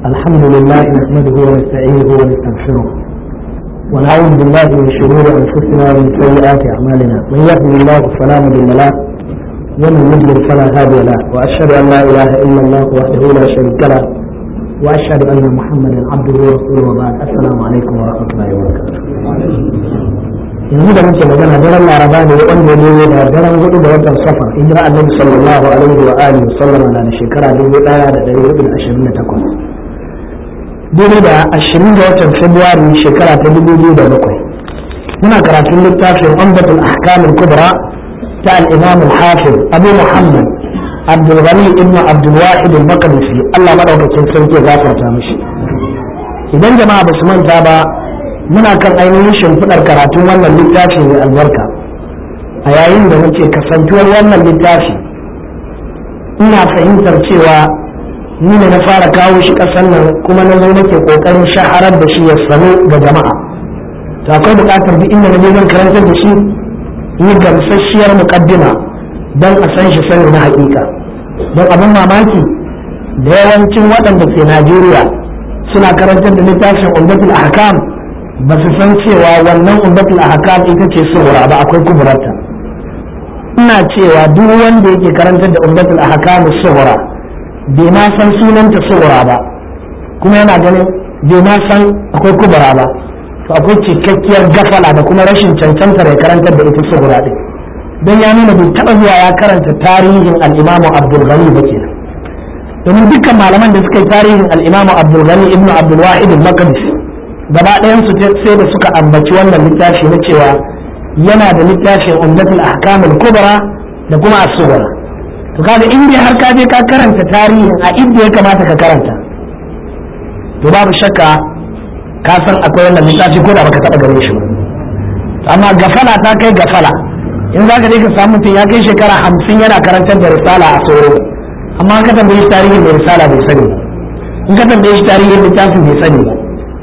الحمد لله نحمده ونستعينه ونستغفره ونعوذ بالله من شرور انفسنا ومن سيئات اعمالنا من يهده الله فلا مضل له ومن يضلل فلا هادي له واشهد ان لا اله الا الله وحده لا شريك له واشهد ان محمدا عبده ورسوله وبعد السلام عليكم ورحمه الله وبركاته yanzu da muke magana daren laraba ne wanda ne da daren hudu da watan safar hijira annabi sallallahu alaihi wa alihi sallama na da shekara dubu daya da dari hudu da ashirin da takwas dubu da ashirin da watan februari shekara ta dubu biyu da bakwai muna karatun littafin umdatul ahkam kubra ta al-imam al-hafiz abu muhammad abdul ghani ibn abdul wahid al-maqdisi Allah madaukakin sarki ya gafarta mishi idan jama'a ba su manta ba muna kan ainihin shimfiɗar karatun wannan littafi mai albarka a yayin da muke kasantuwar wannan littafi ina fahimtar cewa ni ne na fara kawo shi ƙasar nan kuma na zo nake ƙoƙarin shaharar da shi ya sanu ga jama'a to akwai buƙatar duk inda na je zan karantar da shi yi gamsasshiyar muƙaddima don a san shi sani na haƙiƙa don abin mamaki da yawancin waɗanda ke najeriya suna karantar da littafin umdatul ahkam ba su san cewa wannan umdatul ahkam ita ce sughra ba akwai kuburarta ina cewa duk wanda yake karantar da umdatul ahkam sughra bai ma san sunanta sughra ba kuma yana ganin bai ma san akwai kubura ba to akwai cikakkiyar gafala da kuma rashin cancantar ya karantar da ita sughra din don ya nuna bai taba zuwa ya karanta tarihin al-imamu abdul ghani ba kenan domin dukkan malaman da suka yi tarihin al-imamu abdul ghani ibnu abdul wahid al-maqdisi gaba ɗayansu sai da suka ambaci wannan littafi na cewa yana da littafin umdatul ahkamul kubra da kuma as-sughra to kaga in dai har ka je ka karanta tarihin a inda ya kamata ka karanta to babu shakka ka san akwai wannan littafi ko da baka taba gare shi ba amma gafala ta kai gafala in za ka je ka samu mutum ya kai shekara hamsin yana karantar da risala a tsoro amma ka tambaye shi tarihin da risala bai sani ba in ka tambaye shi tarihin littafin bai sani ba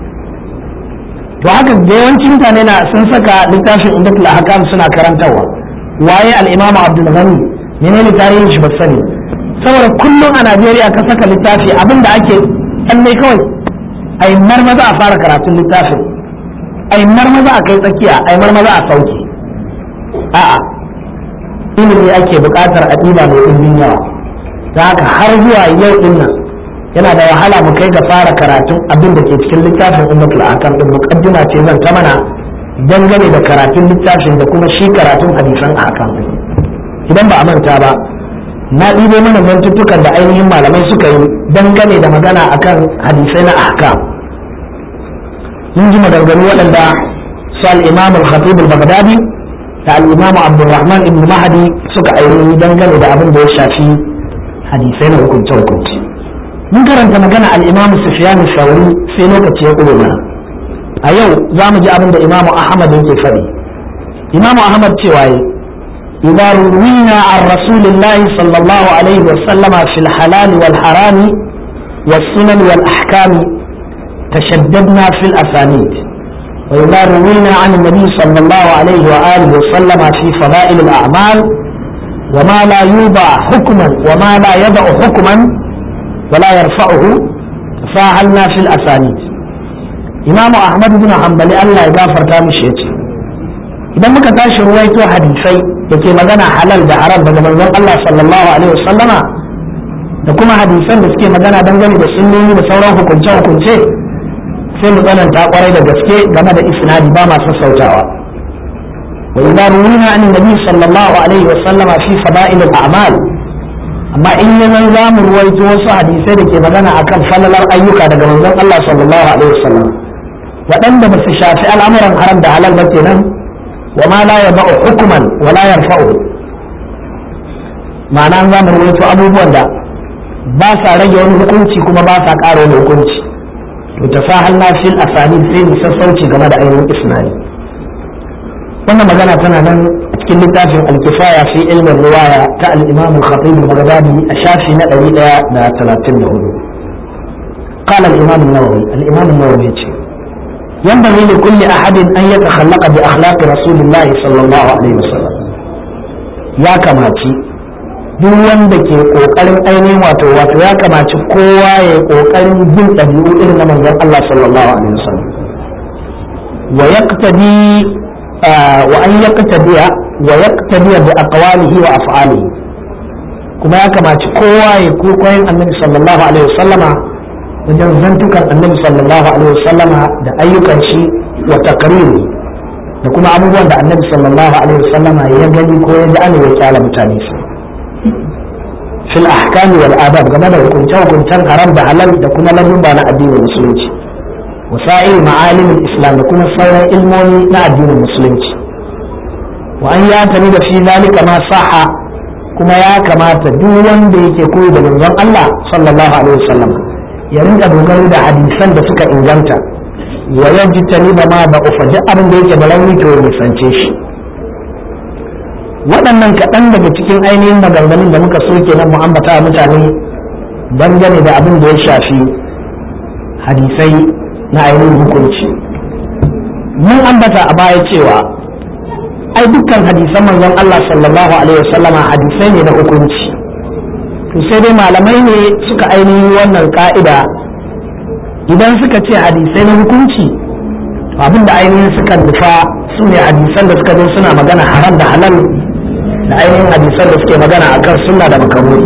to haka da yawancin mutane na sun saka littafin indatul ahkam suna karantarwa waye al-imamu abdul ghani menene tarihin shi ba sani saboda kullum a Najeriya ka saka littafi abinda ake tsalle kawai ai marmaza a fara karatun littafin ai marmaza a kai tsakiya ai marmaza a sauke a'a ilimi ake buƙatar a ɗiba mai ɗimbin yawa da haka har zuwa yau ɗin nan yana da wahala mu kai ga fara karatun abin da ke cikin littafin ummatul akam din muqaddima ce zan ta mana dangane da karatun littafin da kuma shi karatun hadisan akam din idan ba a manta ba na ɗibo mana mantuttukan da ainihin malamai suka yi dangane da magana akan hadisai na ahkam mun ji maganganu waɗanda su al-imam al-khatib al-baghdadi da al-imam abdurrahman ibn mahdi suka ainihin dangane da abin da ya shafi hadisai na hukunce-hukunce mun karanta magana al-imamu sufyan sauri sai lokaci ya ƙure mana a yau za mu ji abin da imamu ahmad yake faɗi imamu ahmad cewa yi idza ruwina an rasulillahi sallallahu alaihi wa sallama fil halal wal harami was sunan wal ahkami tashaddadna fil asanid وإذا روينا عن النبي صلى الله عليه وآله وسلم في فضائل الأعمال وما لا يوضع حكما وما لا يضع حكما ولا يرفعه فاعلنا في الأسانيد إمام أحمد بن حنبل الله يغفر تامش يتي idan muka tashi ruwaito hadisai da ke magana halal da haram daga manzon Allah sallallahu alaihi wasallama da kuma hadisan da suke magana dangane da sunnoni da sauran hukunce hukunce sai mu tsananta kwarai da gaske game da isnadi ba ma sassautawa wa idza ruwina an nabi sallallahu alaihi wasallama fi fada'il al-a'mal amma in ya zan za mu ruwaito wasu hadisai da ke magana akan falalar ayyuka daga manzon Allah sallallahu alaihi wasallam waɗanda ba su shafi al'amuran haram da halal ba kenan wa ma la yaba'u hukuman wa la yarfa'u ma'ana za mu ruwaito abubuwan da ba sa rage wani hukunci kuma ba sa ƙara wani hukunci to ta sa halna fil asani sai mu sassauci game da ainihin isnadi wannan magana tana nan cikin littafin alkifaya fi ilmin riwaya ta al-imam al-khatib al-baghdadi a shafi na 134 قال الإمام النووي الإمام النووي ينبغي لكل أحد أن يتخلق بأخلاق رسول الله صلى الله عليه وسلم يا كماتي duk wanda ke kokarin ainihin wato wato ya kamaci kowa ya kokarin bin ɗabi'u irin na manzon Allah sallallahu alaihi wasallam wa yaqtadi wa an yaqtadiya wa yaqtadiya bi aqwalihi wa af'alihi kuma ya kamaci kowa ya kokarin annabi sallallahu alaihi wasallama wajen zantukan annabi sallallahu alaihi wasallama da ayyukan shi wa takriri da kuma abubuwan da annabi sallallahu alaihi wasallama ya gani ko ya ji ana ya kyala mutane su fil ahkami wal adab game da hukunce hukuncen haram da halal da kuma lamurba na addinin musulunci wasa'il ma'alimin islam da kuma sauran ilmomi na addinin musulunci wa an ya tani da fi zalika ma saha kuma ya kamata duk wanda yake koyi da manzon Allah sallallahu alaihi wasallam ya rinka dogaro da hadisan da suka inganta wa yajtani ba ma ba ufa duk abin da yake da rauni to ya nisance shi waɗannan kaɗan daga cikin ainihin maganganun da muka so kenan mu ambata mutane dangane da abin da ya shafi hadisai na ainihin hukunci mun ambata a baya cewa ai dukkan hadisan manzon Allah sallallahu alaihi wasallama hadisai ne na hukunci to sai dai malamai ne suka ainihin wannan ka'ida idan suka ce hadisai na hukunci abin da ainihin suka nufa su ne hadisan da suka zo suna magana haram da halal da ainihin hadisan da suke magana akan sunna da makaroni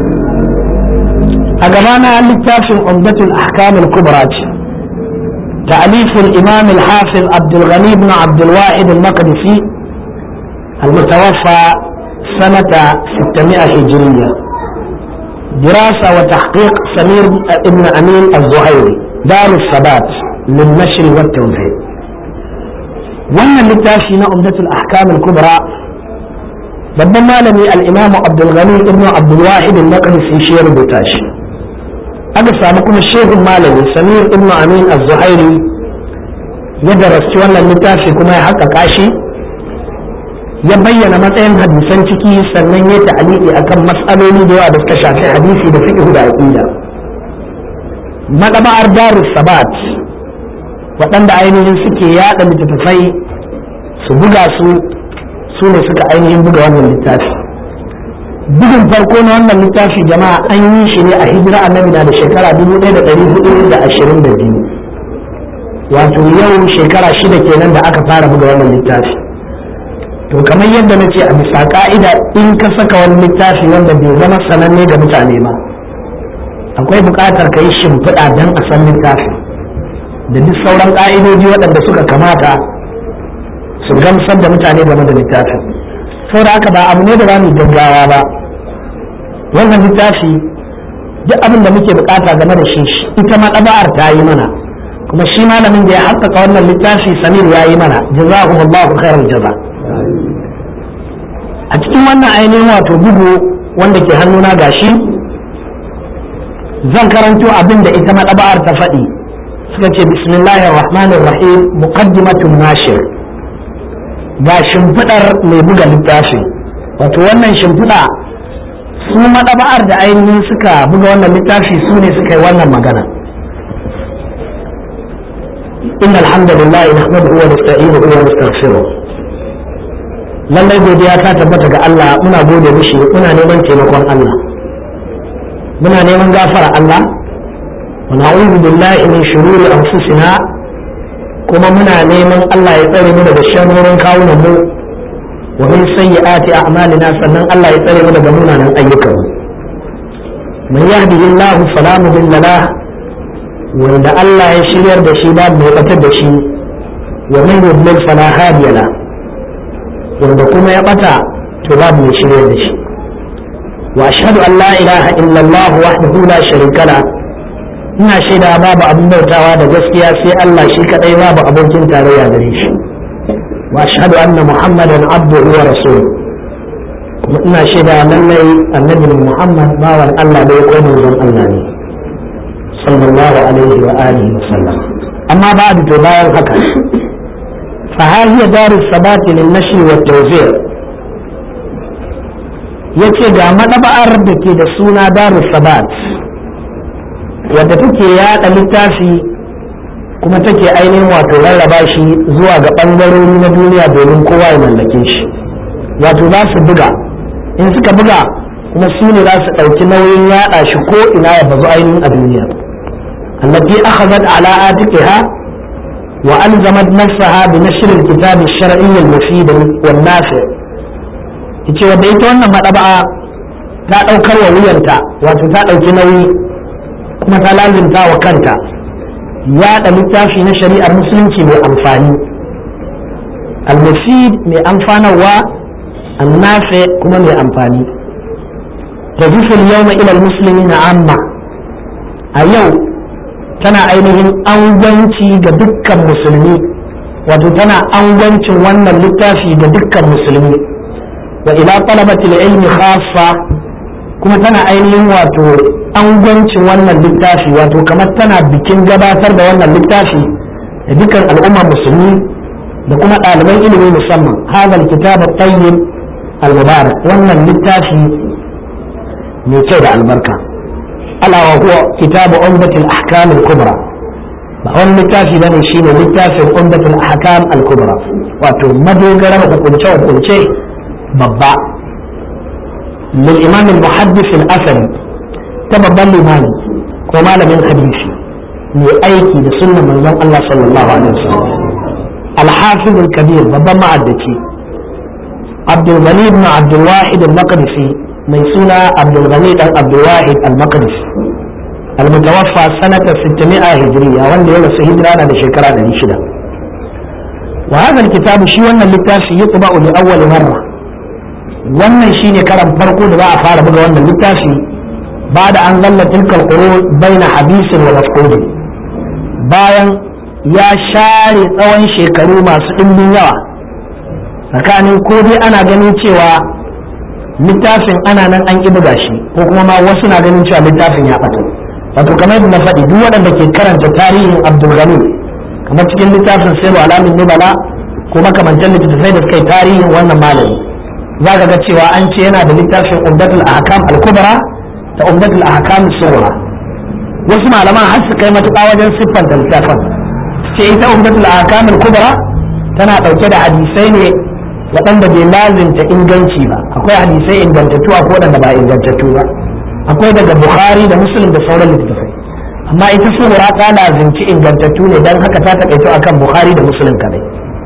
a gabana littafin umdatul ahkam al-kubra ce تأليف الإمام الحافظ عبد الغني بن عبد الواحد المقدسي المتوفى سنة 600 هجرية دراسة وتحقيق سمير ابن أمين الزهيري دار الثبات للنشر والتوزيع wannan littafi na umdatul ahkam al-kubra babban malami al-imamu abdul ghani ibn abdul wahid al-maqdisi shi ya rubuta shi aka samu kuma shehun malami samir ibn amin az-zuhairi ya darasci wannan littafi kuma ya haƙaƙa shi ya bayyana matsayin hadisan ciki sannan ya ta'aliki akan matsaloli da yawa da suka shafi hadisi da fiqh da aqida madaba'ar darus sabat waɗanda ainihin suke yaɗa littattafai su buga su su ne suka ainihin buga wannan littafi bugun farko na wannan littafi jama'a an yi shi ne a hijira annabi na da shekara 1422 wato yau shekara shida kenan da aka fara buga wannan littafi to kamar yadda na ce a bisa ka'ida in ka saka wani littafi wanda bai zama sananne ga mutane ba akwai buƙatar ka yi shimfiɗa don a san littafi da duk sauran ƙa'idoji waɗanda suka kamata su gamsar da mutane game da littafin saboda haka ba abu ne da za mu gaggawa ba wannan littafi duk abin da muke bukata game da shi ita ma ɗaba'ar ta yi mana kuma shi malamin da ya haƙƙaƙa wannan littafi samir ya yi mana jazakumullahu khairal jaza a cikin wannan ainihin wato bugu wanda ke hannuna gashi zan karanto abin da ita maɗaba'ar ta faɗi suka ce bismillahir rahmanir rahim muqaddimatun nashir ga shimfiɗar mai buga littafi wato wannan shimfiɗa su maɗaba'ar da ainihin suka buga wannan littafi su ne suka yi wannan magana إن الحمد لله نحمده ونستعينه ونستغفره lallai godiya ta tabbata ga Allah muna gode mishi muna neman taimakon Allah muna neman gafara Allah wa na'udhu billahi min shururi anfusina kuma muna neman Allah ya tsare mu daga sharrorin kawunan mu wa min sayyiati a'malina sannan Allah ya tsare mu daga munanan ayyukan man yahdihillahu fala mudilla lahu wanda Allah ya shiryar da shi babu mai batar da shi wa man yudlil fala hadiya la wanda kuma ya bata to babu mai shiryar da shi wa ashhadu an la ilaha illallah wahdahu la sharika la ina shaida babu abin bautawa da gaskiya sai Allah shi kadai babu abokin tarayya gare shi wa ashhadu anna muhammadan abduhu wa rasuluhu kuma ina shaida lallai annabi muhammad bawan Allah da ya koyi manzon Allah ne sallallahu alaihi wa alihi wa sallam amma ba to bayan haka fa hiya darus sabat lin nashr wa tawzi' yace ga madaba'ar da ke da suna darus sabat wadda take yada littafi kuma take ainihin wato rarraba shi zuwa ga bangarori na duniya domin kowa ya mallake shi wato za su buga in suka buga kuma su ne za su ɗauki nauyin yaɗa shi ko ina ya bazu ainihin a duniya allati akhadhat ala atiqiha wa alzamat nafsaha bi nashr al-kitab ash-shar'i al-mufid wal nafi' yace wanda ita wannan madaba'a ta daukar wa wuyanta wato ta dauki nauyi kuma ta lazimta wa kanta yaɗa littafi na shari'ar musulunci mai amfani al-mufid mai amfanarwa an-nafi' kuma mai amfani تضيف اليوم إلى المسلمين عامة أيو تنا أينهم أنغنتي دكا مسلمي وتنا أنغنتي وانا اللتافي دكا مسلمي وإلى طلبة العلم خاصة kuma tana ainihin wato angwancin wannan littafi wato kamar tana bikin gabatar da wannan littafi da dukkan al'ummar musulmi da kuma ɗaliban ilimi musamman hadal kitab tayyib al-mubarak wannan littafi mai kyau da albarka alawa huwa kitabu umdatul ahkam al-kubra ba wani littafi bane shine littafin umdatul ahkam al-kubra wato madogarar hukunce hukunce babba lil imam al-muhaddis al-asali ta babban limami ko malamin hadisi mai aiki da sunnan manzon Allah sallallahu alaihi wasallam al-hafiz al-kabir babban ma'addaci Abdul Ghani ibn Abdul Wahid al-Maqdisi mai suna abdulghani dan abdulwahid al-maqdis al-mutawaffa sanata 600 hijriya wanda ya rasu hijira na da shekara 600 wa hadha al-kitab shi wannan littafi yutba'u li awwal marra wannan shine karan farko da za a fara buga wannan littafi ba da an zalla tilkal qurun baina habisin wa mafqud bayan ya share tsawon shekaru masu dimbin yawa tsakanin ko dai ana ganin cewa littafin ana nan an ƙi buga shi ko kuma ma wasu na ganin cewa littafin ya ɓata wato kamar yadda na faɗi duk waɗanda ke karanta tarihin abdul ghani kamar cikin littafin sai alamin nubala ko makamantan littattafai da suka yi tarihin wannan malami za ka ga cewa an ce yana da littafin umdatul ahkam al-kubra da umdatul ahkam sughra wasu malaman har su kai matuƙa wajen siffanta littafin ce ita umdatul ahkam al-kubra tana ɗauke da hadisai ne waɗanda bai lazinta inganci ba akwai hadisai ingantattu akwai waɗanda ba ingantattu ba akwai daga bukhari da muslim da sauran littattafai amma ita sura ta lazinci ingantattu ne don haka ta taƙaito akan bukhari da muslim kadai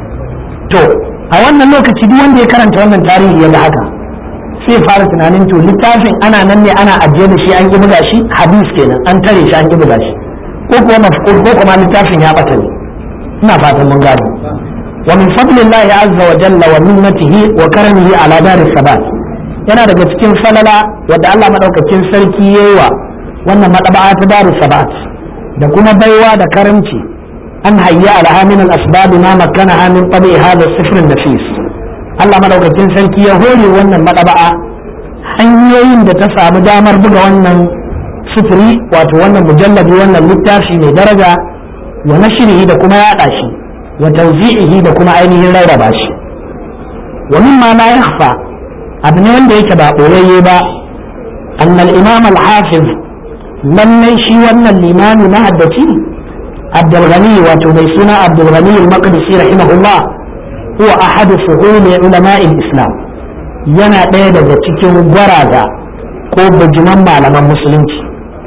to a wannan lokaci duk wanda ya karanta wannan tarihi ya ga haka sai fara tunanin to littafin ana nan ne ana ajiye da shi an ki buga shi hadis kenan an tare shi an ki buga shi ko kuma mafqud ko kuma littafin ya bata ne ina fatan mun gane ومن فضل الله عز وجل ومنته وكرمه على دار الثبات yana daga cikin falala wadda Allah madaukakin sarki yayiwa wannan madaba'a ta daru sabat da kuma baiwa da karamci an hayya ala min al asbab ma makkana min tabi hada sifr nafis Allah madaukakin sarki ya hore wannan madaba'a hanyoyin da ta samu damar buga wannan sifiri wato wannan mujalladi wannan littafi mai daraja wa nashrihi da kuma yada shi وتوزيعه da kuma ainihin rarraba shi wa mimma la yakhfa abu ne wanda yake ba boyayye ba anna al-imam al-hafiz lallai shi wannan limami na haddaci Abdul Ghani wato mai suna Abdul Ghani al-Maqdisi rahimahullah huwa ahad fuhul ulama al-islam yana ɗaya daga cikin gwaraga ko bijiman malaman musulunci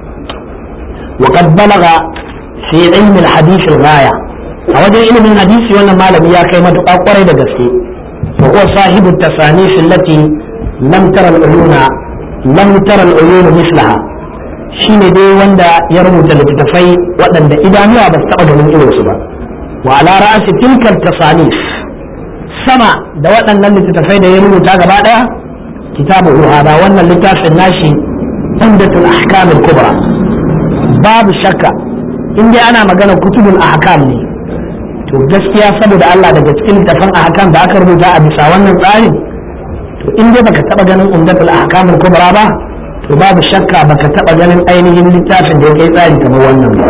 وقد بلغ في علم الحديث الغايه a wajen ilimin hadisi wannan malami ya kai matuƙa kwarai da gaske wa huwa sahibu tasanif allati lam tara al-uyuna lam tara al-uyun mislaha shine dai wanda ya rubuta littattafai waɗanda idanuwa ba su taɓa ganin irin su ba wa ala ra'asi tilkal tasanif sama da waɗannan littattafai da ya rubuta gaba ɗaya kitabu hada wannan littafin nashi umdatul ahkam al-kubra babu shakka in dai ana magana kutubul ahkam ne to gaskiya saboda Allah daga cikin littafin ahkam da aka rubuta a bisa wannan tsarin to in dai baka taba ganin umdatul ahkam al-kubra ba to babu shakka baka taba ganin ainihin littafin da ya kai tsari kamar wannan ba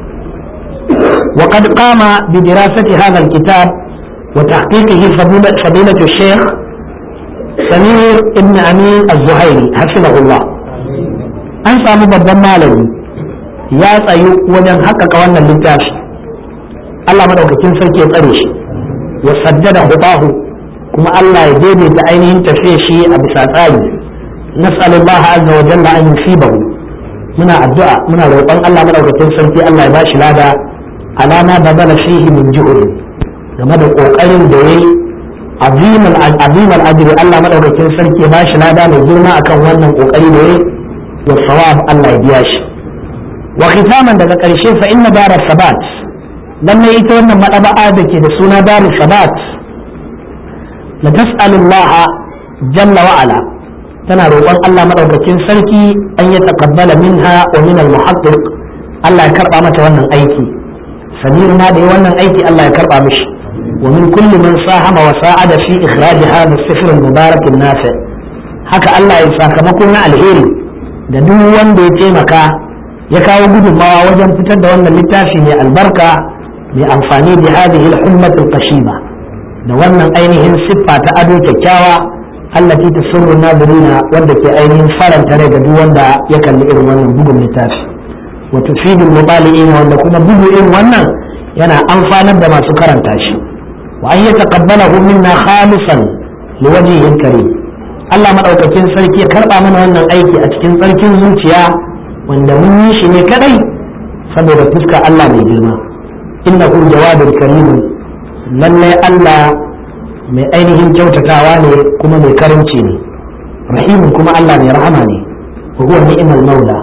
وقد قام بدراسة هذا الكتاب وتحقيقه فضيلة, فضيلة الشيخ سمير ابن أمين الزهيري حفظه الله أنسى مبضى مالي يا تسيو وجن حقق وانا اللتاف Allah madaukakin sarki ya tsare shi wa sajjada hudahu kuma Allah ya daidaita ainihin tafiya shi a bisa tsari nas'alullaha azza wa jalla an yusibahu muna addu'a muna roƙon Allah madaukakin sarki Allah ya bashi lada alama badala fihi min juhud game da kokarin da yayi azimul azimul ajri Allah madaukakin sarki ya bashi lada mai girma akan wannan kokari da yayi wa sawab Allah ya biya shi wa khitaman daga karshe fa inna dara sabat lalle ita wannan madaba'a da ke da suna daru sabat la tas'alullaha jalla wa ala tana roƙon Allah madaukakin sarki an ya taqabbala minha wa min al-muhaqqiq Allah ya karba mata wannan aiki samir ma da wannan aiki Allah ya karba mishi wa min kulli man sahama wa sa'ada fi ikhraj hadha as-sifr al-mubarak an-nafi haka Allah ya sakamako na alheri da duk wanda ya taimaka ya kawo gudunmawa wajen fitar da wannan littafi mai albarka mai amfani da hadhihi al-hummat al-qashima da wannan ainihin siffa ta ado kyakkyawa allati tasurru nadirina wanda ke ainihin faranta rai ga duk wanda ya kalli irin wannan bugun littafi wa tufidul mubali'in wanda kuma bugu irin wannan yana amfanar da masu karanta shi wa an yataqabbalahu minna khalisan liwajhihi karim Allah madaukakin sarki ya karba mana wannan aiki a cikin tsarkin zuciya wanda mun yi shi ne kadai saboda fuska Allah mai girma innahu jawadul karim lalle Allah mai ainihin kyautatawa ne kuma mai karanci ne rahimun kuma Allah mai rahama ne wa huwa ni'mal maula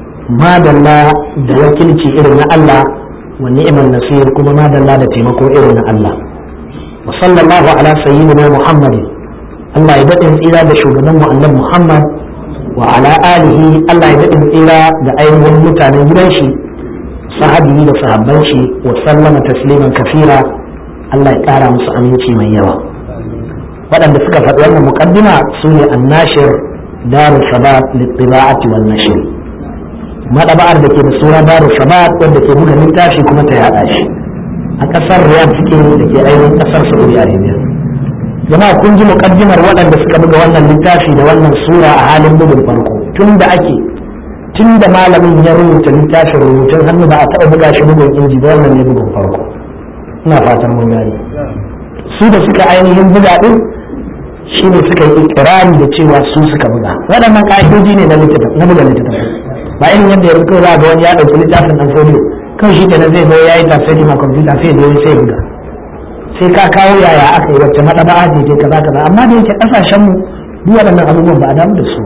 madalla da wakilci irin na Allah wa ni'mal nasir kuma madalla da taimako irin na Allah wa sallallahu ala sayyidina muhammadin Allah ya daɗin tsira da shugaban mu annabi Muhammad wa ala alihi Allah ya daɗin tsira da ainihin mutanen gidan shi sahabi da sahabban shi wa sallama tasliman kafira Allah ya ƙara musu aminci mai yawa waɗanda suka faɗi wannan muƙaddima su ne annashir darul sabat littiba'ati wal nashr madaba'ar da ke da suna darul sabat wanda ke buga littafi kuma ta yaɗa shi a ƙasar riyadh suke da ke ainihin ƙasar saudi arabia jama'a kun ji muƙaddimar waɗanda suka buga wannan littafi da wannan sura a halin bugun farko tun da ake tun da malamin ya rubuta littafin rubutun hannu ba a taɓa buga shi bugun inji ba wannan ne bugun farko ina fatan mun gani su da suka ainihin buga din shi ne suka yi ikirari da cewa su suka buga waɗannan ƙa'idoji ne na na buga littattafai ba irin yadda yanzu kawai za ga wani ya ɗauki littafin ɗan folio kan shi kenan zai zo ya yi tafsiri ma kwamfuta sai da sai buga sai ka kawo yaya aka yi wacce maɗaba'a ce ce kaza kaza amma da yake ƙasashen mu duk waɗannan abubuwan ba a damu da su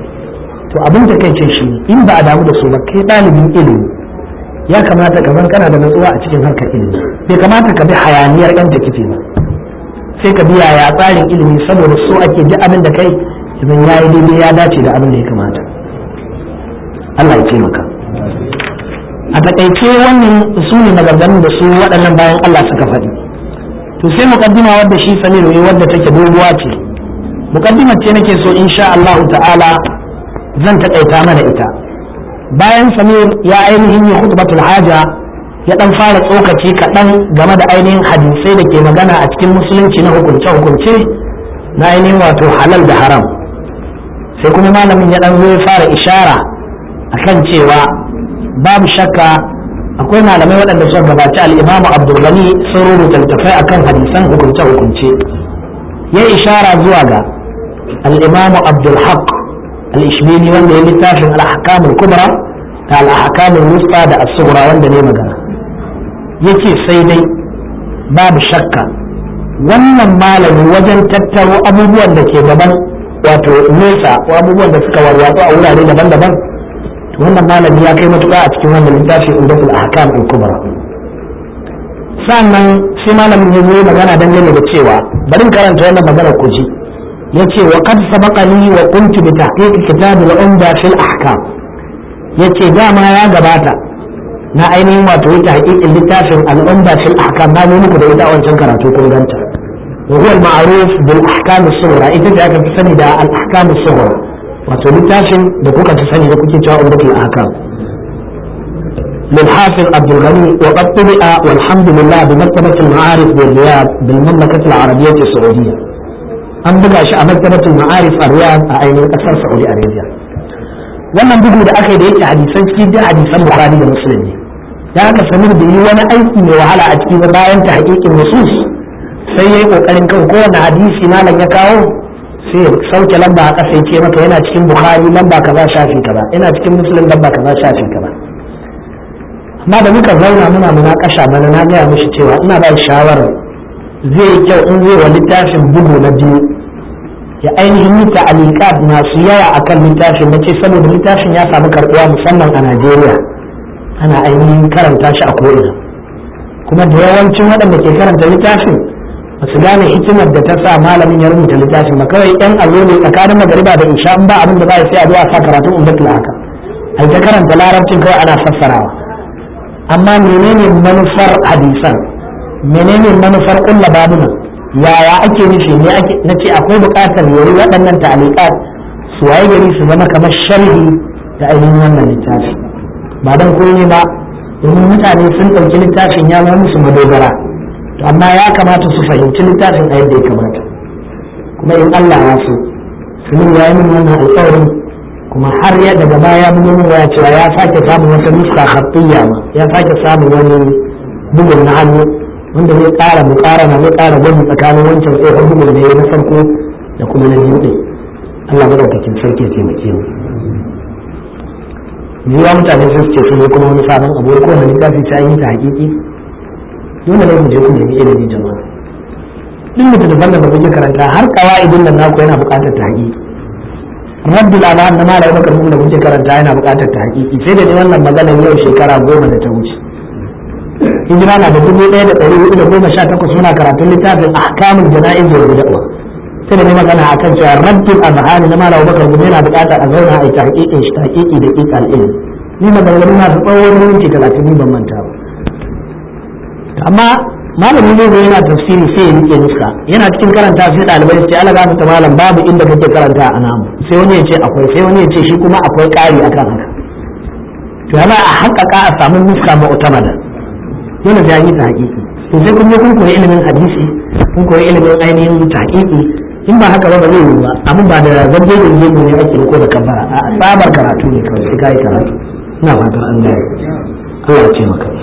to abin da kai ce shi in ba a damu da su ba kai ɗalibin ilimi ya kamata ka zan kana da natsuwa a cikin harkar ilimi bai kamata ka bi hayaniyar yan takife ba sai ka bi yaya tsarin ilimi saboda so ake duk abin da kai idan ya yi daidai ya dace da abin da ya kamata Allah ya taimaka a takaice wannan su ne maganganun da su waɗannan bayan Allah suka faɗi to sai muqaddima wadda shi Samir ne wadda take doguwa ce muqaddimar ce nake so insha Allah ta'ala zan taƙaita mana ita bayan samir ya ainihin yi khutbatul haja ya dan fara tsokaci kaɗan game da ainihin hadisai da ke magana a cikin musulunci na hukunce-hukunce na ainihin wato halal da haram sai kuma malamin ya dan zo ya fara ishara akan cewa babu shakka akwai malamai waɗanda suka gabaci al'imamu abdulgani sun rubuta littattafai akan hadisan hukunce-hukunce ya ishara zuwa ga al'imamu abdulhaq al-ishbili wanda ya littafin al-ahkam al-kubra da al-ahkam al-wusta da as-sughra wanda ne magana yace sai dai babu shakka wannan malami wajen tattaro abubuwan da ke gaban wato nesa ko abubuwan da suka warwatsu a wurare daban-daban to wannan malami ya kai matuƙa a cikin wannan littafi indatul ahkam al-kubra sannan sai malamin ya zo magana dangane da cewa bari karanta wannan magana ku ji yace wa qad sabaqani wa kuntu bi tahqiq kitab al-umda fil ahkam yace dama ya gabata na ainihin wato yake hakikin littafin al-umda fil ahkam na ne muku da ita wancan karatu kun ganta wa huwa al-ma'ruf bil ahkam as-sughra ita ce aka fi sani da al-ahkam as-sughra wato littafin da kuka fi sani da kuke cewa umdatul ahkam للحافظ عبد الغني وقد طبع والحمد لله بمكتبة المعارف بالرياض بالمملكة العربية السعودية an buga shi a maktabatul ma'arif a riyadh a ainihin kasar saudi arabia wannan bugu da aka yi da yake hadisan cikin da hadisan bukhari da muslim ne da aka samir da yi wani aiki mai wahala a cikin bayan ta hakikin nusus sai yayi kokarin kan kowane hadisi malam ya kawo sai sauke lamba a ƙasa ya ce maka yana cikin bukhari lamba kaza shafi kaza yana cikin muslim lamba kaza shafi kaza amma da muka zauna muna munakasha bana na gaya mishi cewa ina ba shawarar zai yi kyau in zai wa littafin bugu na biyu ya ainihin yi ta'alikat masu yawa akan littafin na ce saboda littafin ya samu karɓuwa musamman a najeriya ana ainihin karanta shi a ko'ina kuma da yawancin waɗanda ke karanta littafin ba su gane hikimar da ta sa malamin ya rubuta littafin ba kawai yan allo ne tsakanin magariba da isha in ba abin da ba sai a zuwa sa karatun ummatul haka ai ta karanta larabcin kawai ana fassarawa amma menene manufar hadisan menene manufar kulla babuna yaya ake nufi ne ake nace akwai buƙatar yari waɗannan ta'aliqat su waye gari su zama kamar sharhi da ainihin wannan littafi ba dan komai ba domin mutane sun ɗauki littafin ya zama musu madogara to amma ya kamata su fahimci littafin a yadda ya kamata kuma in Allah ya so sunan ya yi min wannan alƙawarin kuma har ya daga baya mun yi ya cewa ya sake samun wata nuska khattiyya ma ya sake samun wani bugun na hannu wanda zai ƙara muƙarana zai ƙara gwamnati tsakanin wancan tsohon bugun da ya na farko da kuma na biyu ɗin Allah madaukakin sarki ya taimake mu yiwa mutane sun ce sun yi kuma wani sabon abu ko wani littafi ta yi ta hakiki dole ne mu je ku nemi ilimi jama'a duk mutum da da kuke karanta har kawa'idin nan naku yana buƙatar ta hakiki rabbul alam na malai bakar da kuke karanta yana buƙatar ta hakiki sai da ni wannan maganar yau shekara goma da ta wuce hijira na da dubu ɗaya da ɗari hudu da goma sha takwas muna karatun littafin ahkamul jana'iz wal bid'a sai da ni magana akan cewa rabbul azhani na malai bakar gumi yana buƙatar a zauna a yi tahqiqin shi tahqiqi da qiqal ilm ni maganganun masu tsawon minti talatin ni ban manta ba amma malamin ne yana tafsiri sai ya rike nuska yana cikin karanta sai ɗalibai su ce ala ga ta malam babu inda kake karanta a namu sai wani ya ce akwai sai wani ya ce shi kuma akwai ƙari akan haka to yana a haƙaƙa a samu nuska mu'tamada dole sai an yi ta haƙiƙi to sai kun je kun koyi ilimin hadisi kun koyi ilimin ainihin tahqiqi in ba haka ba ba zai yi ba amma ba da zabbe da gemu ne ake ko da kabbara a sabar karatu ne kawai sai kai karatu ina fatan an gaya Allah ya ce maka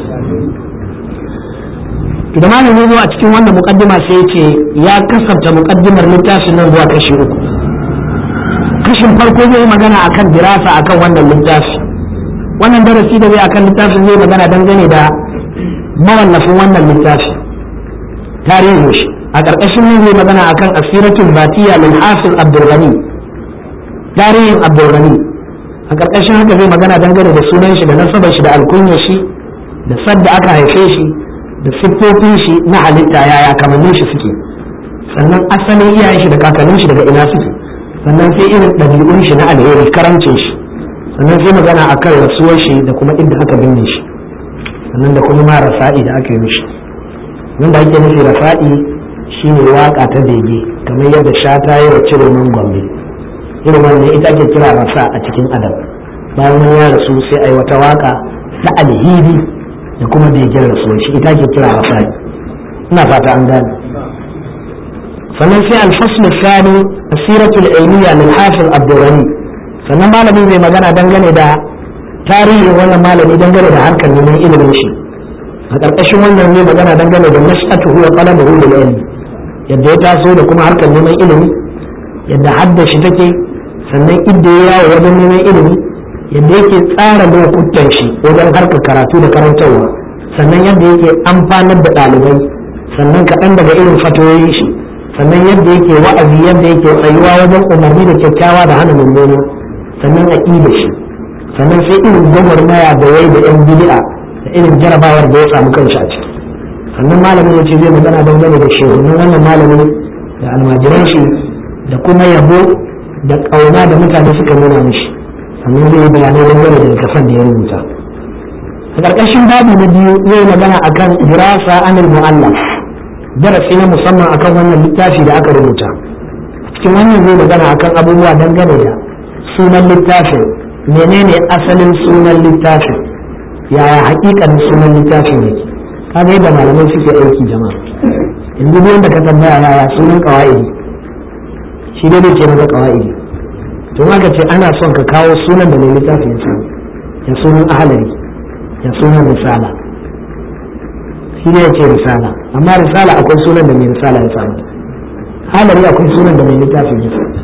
da malam ya zo a cikin wannan muqaddima sai ya ce ya kasanta muqaddimar littafin nan zuwa kashi uku kashin farko zai magana akan dirasa akan wannan littafi wannan darasi da zai akan littafin zai magana dangane da mawallafin wannan littafi tarihin shi a ƙarƙashin nan zai magana akan asiratul batiya lil hafiz abdul ghani tarihin abdul ghani a ƙarƙashin haka zai magana dangane da sunan shi da nasabar shi da alkunyar shi da sadda aka haife shi da siffofin shi na halitta yaya kamannin shi suke sannan asalin iyayen shi da kakannin shi daga ina suke sannan sai irin ɗabi'un shi na alheri karamcin shi sannan sai magana akan rasuwar shi da kuma inda aka binne shi sannan da kuma ma rafa'i da aka yi mishi wanda ake nufi rafa'i shine waka ta bege kamar yadda shata yi wa cire man gombe irin wannan ita ake kira rasa a cikin adam bayan wani ya rasu sai a yi wata waka ta alheri da kuma begen rasuwar shi ita ake kira rafa'i ina fata an gane sannan sai alfasl sani asiratul ilmiya lil hafiz abdurrani sannan malamin zai magana dangane da tarihin wannan malami dangane da harkar neman ilimin shi a ƙarƙashin wannan ne magana dangane da nash'atuhu wa talabuhu lil ilmi yadda ya taso da kuma harkar neman ilimi yadda hadda shi take sannan inda ya yawo wajen neman ilimi yadda yake tsara lokutan shi wajen harkar karatu da karantarwa sannan yadda yake amfanar da ɗalibai sannan kaɗan daga irin fatoyin shi sannan yadda yake wa'azi yadda yake tsayuwa wajen umarni da kyakkyawa da hana mummuna sannan aƙida shi sannan sai irin gwagwarmaya da yayi da yan bid'a da irin jarabawar da ya samu kanshi a ciki sannan malamin ya ce zai magana dangane da shehunan wannan malamin da almajiran shi da kuma yabo da ƙauna da mutane suka nuna mishi sannan zai yi bayanai dangane da littafan da ya rubuta a ƙarƙashin babu na biyu zai magana akan dirasa anil mu'allaf darasi na musamman akan wannan littafi da aka rubuta cikin wannan zai magana akan abubuwa dangane da sunan littafin menene asalin sunan littafin yaya hakikanin sunan littafin yake kaga yadda malamai suke aiki jama'a yanzu duk wanda ka tambaya yaya sunan qawaidi shi dai ne ke maka qawaidi to haka ce ana son ka kawo sunan da mai littafin ya samu ya sunan ahalari ya sunan risala shi ne ya ce risala amma risala akwai sunan da mai risala ya samu halari akwai sunan da mai littafin ya samu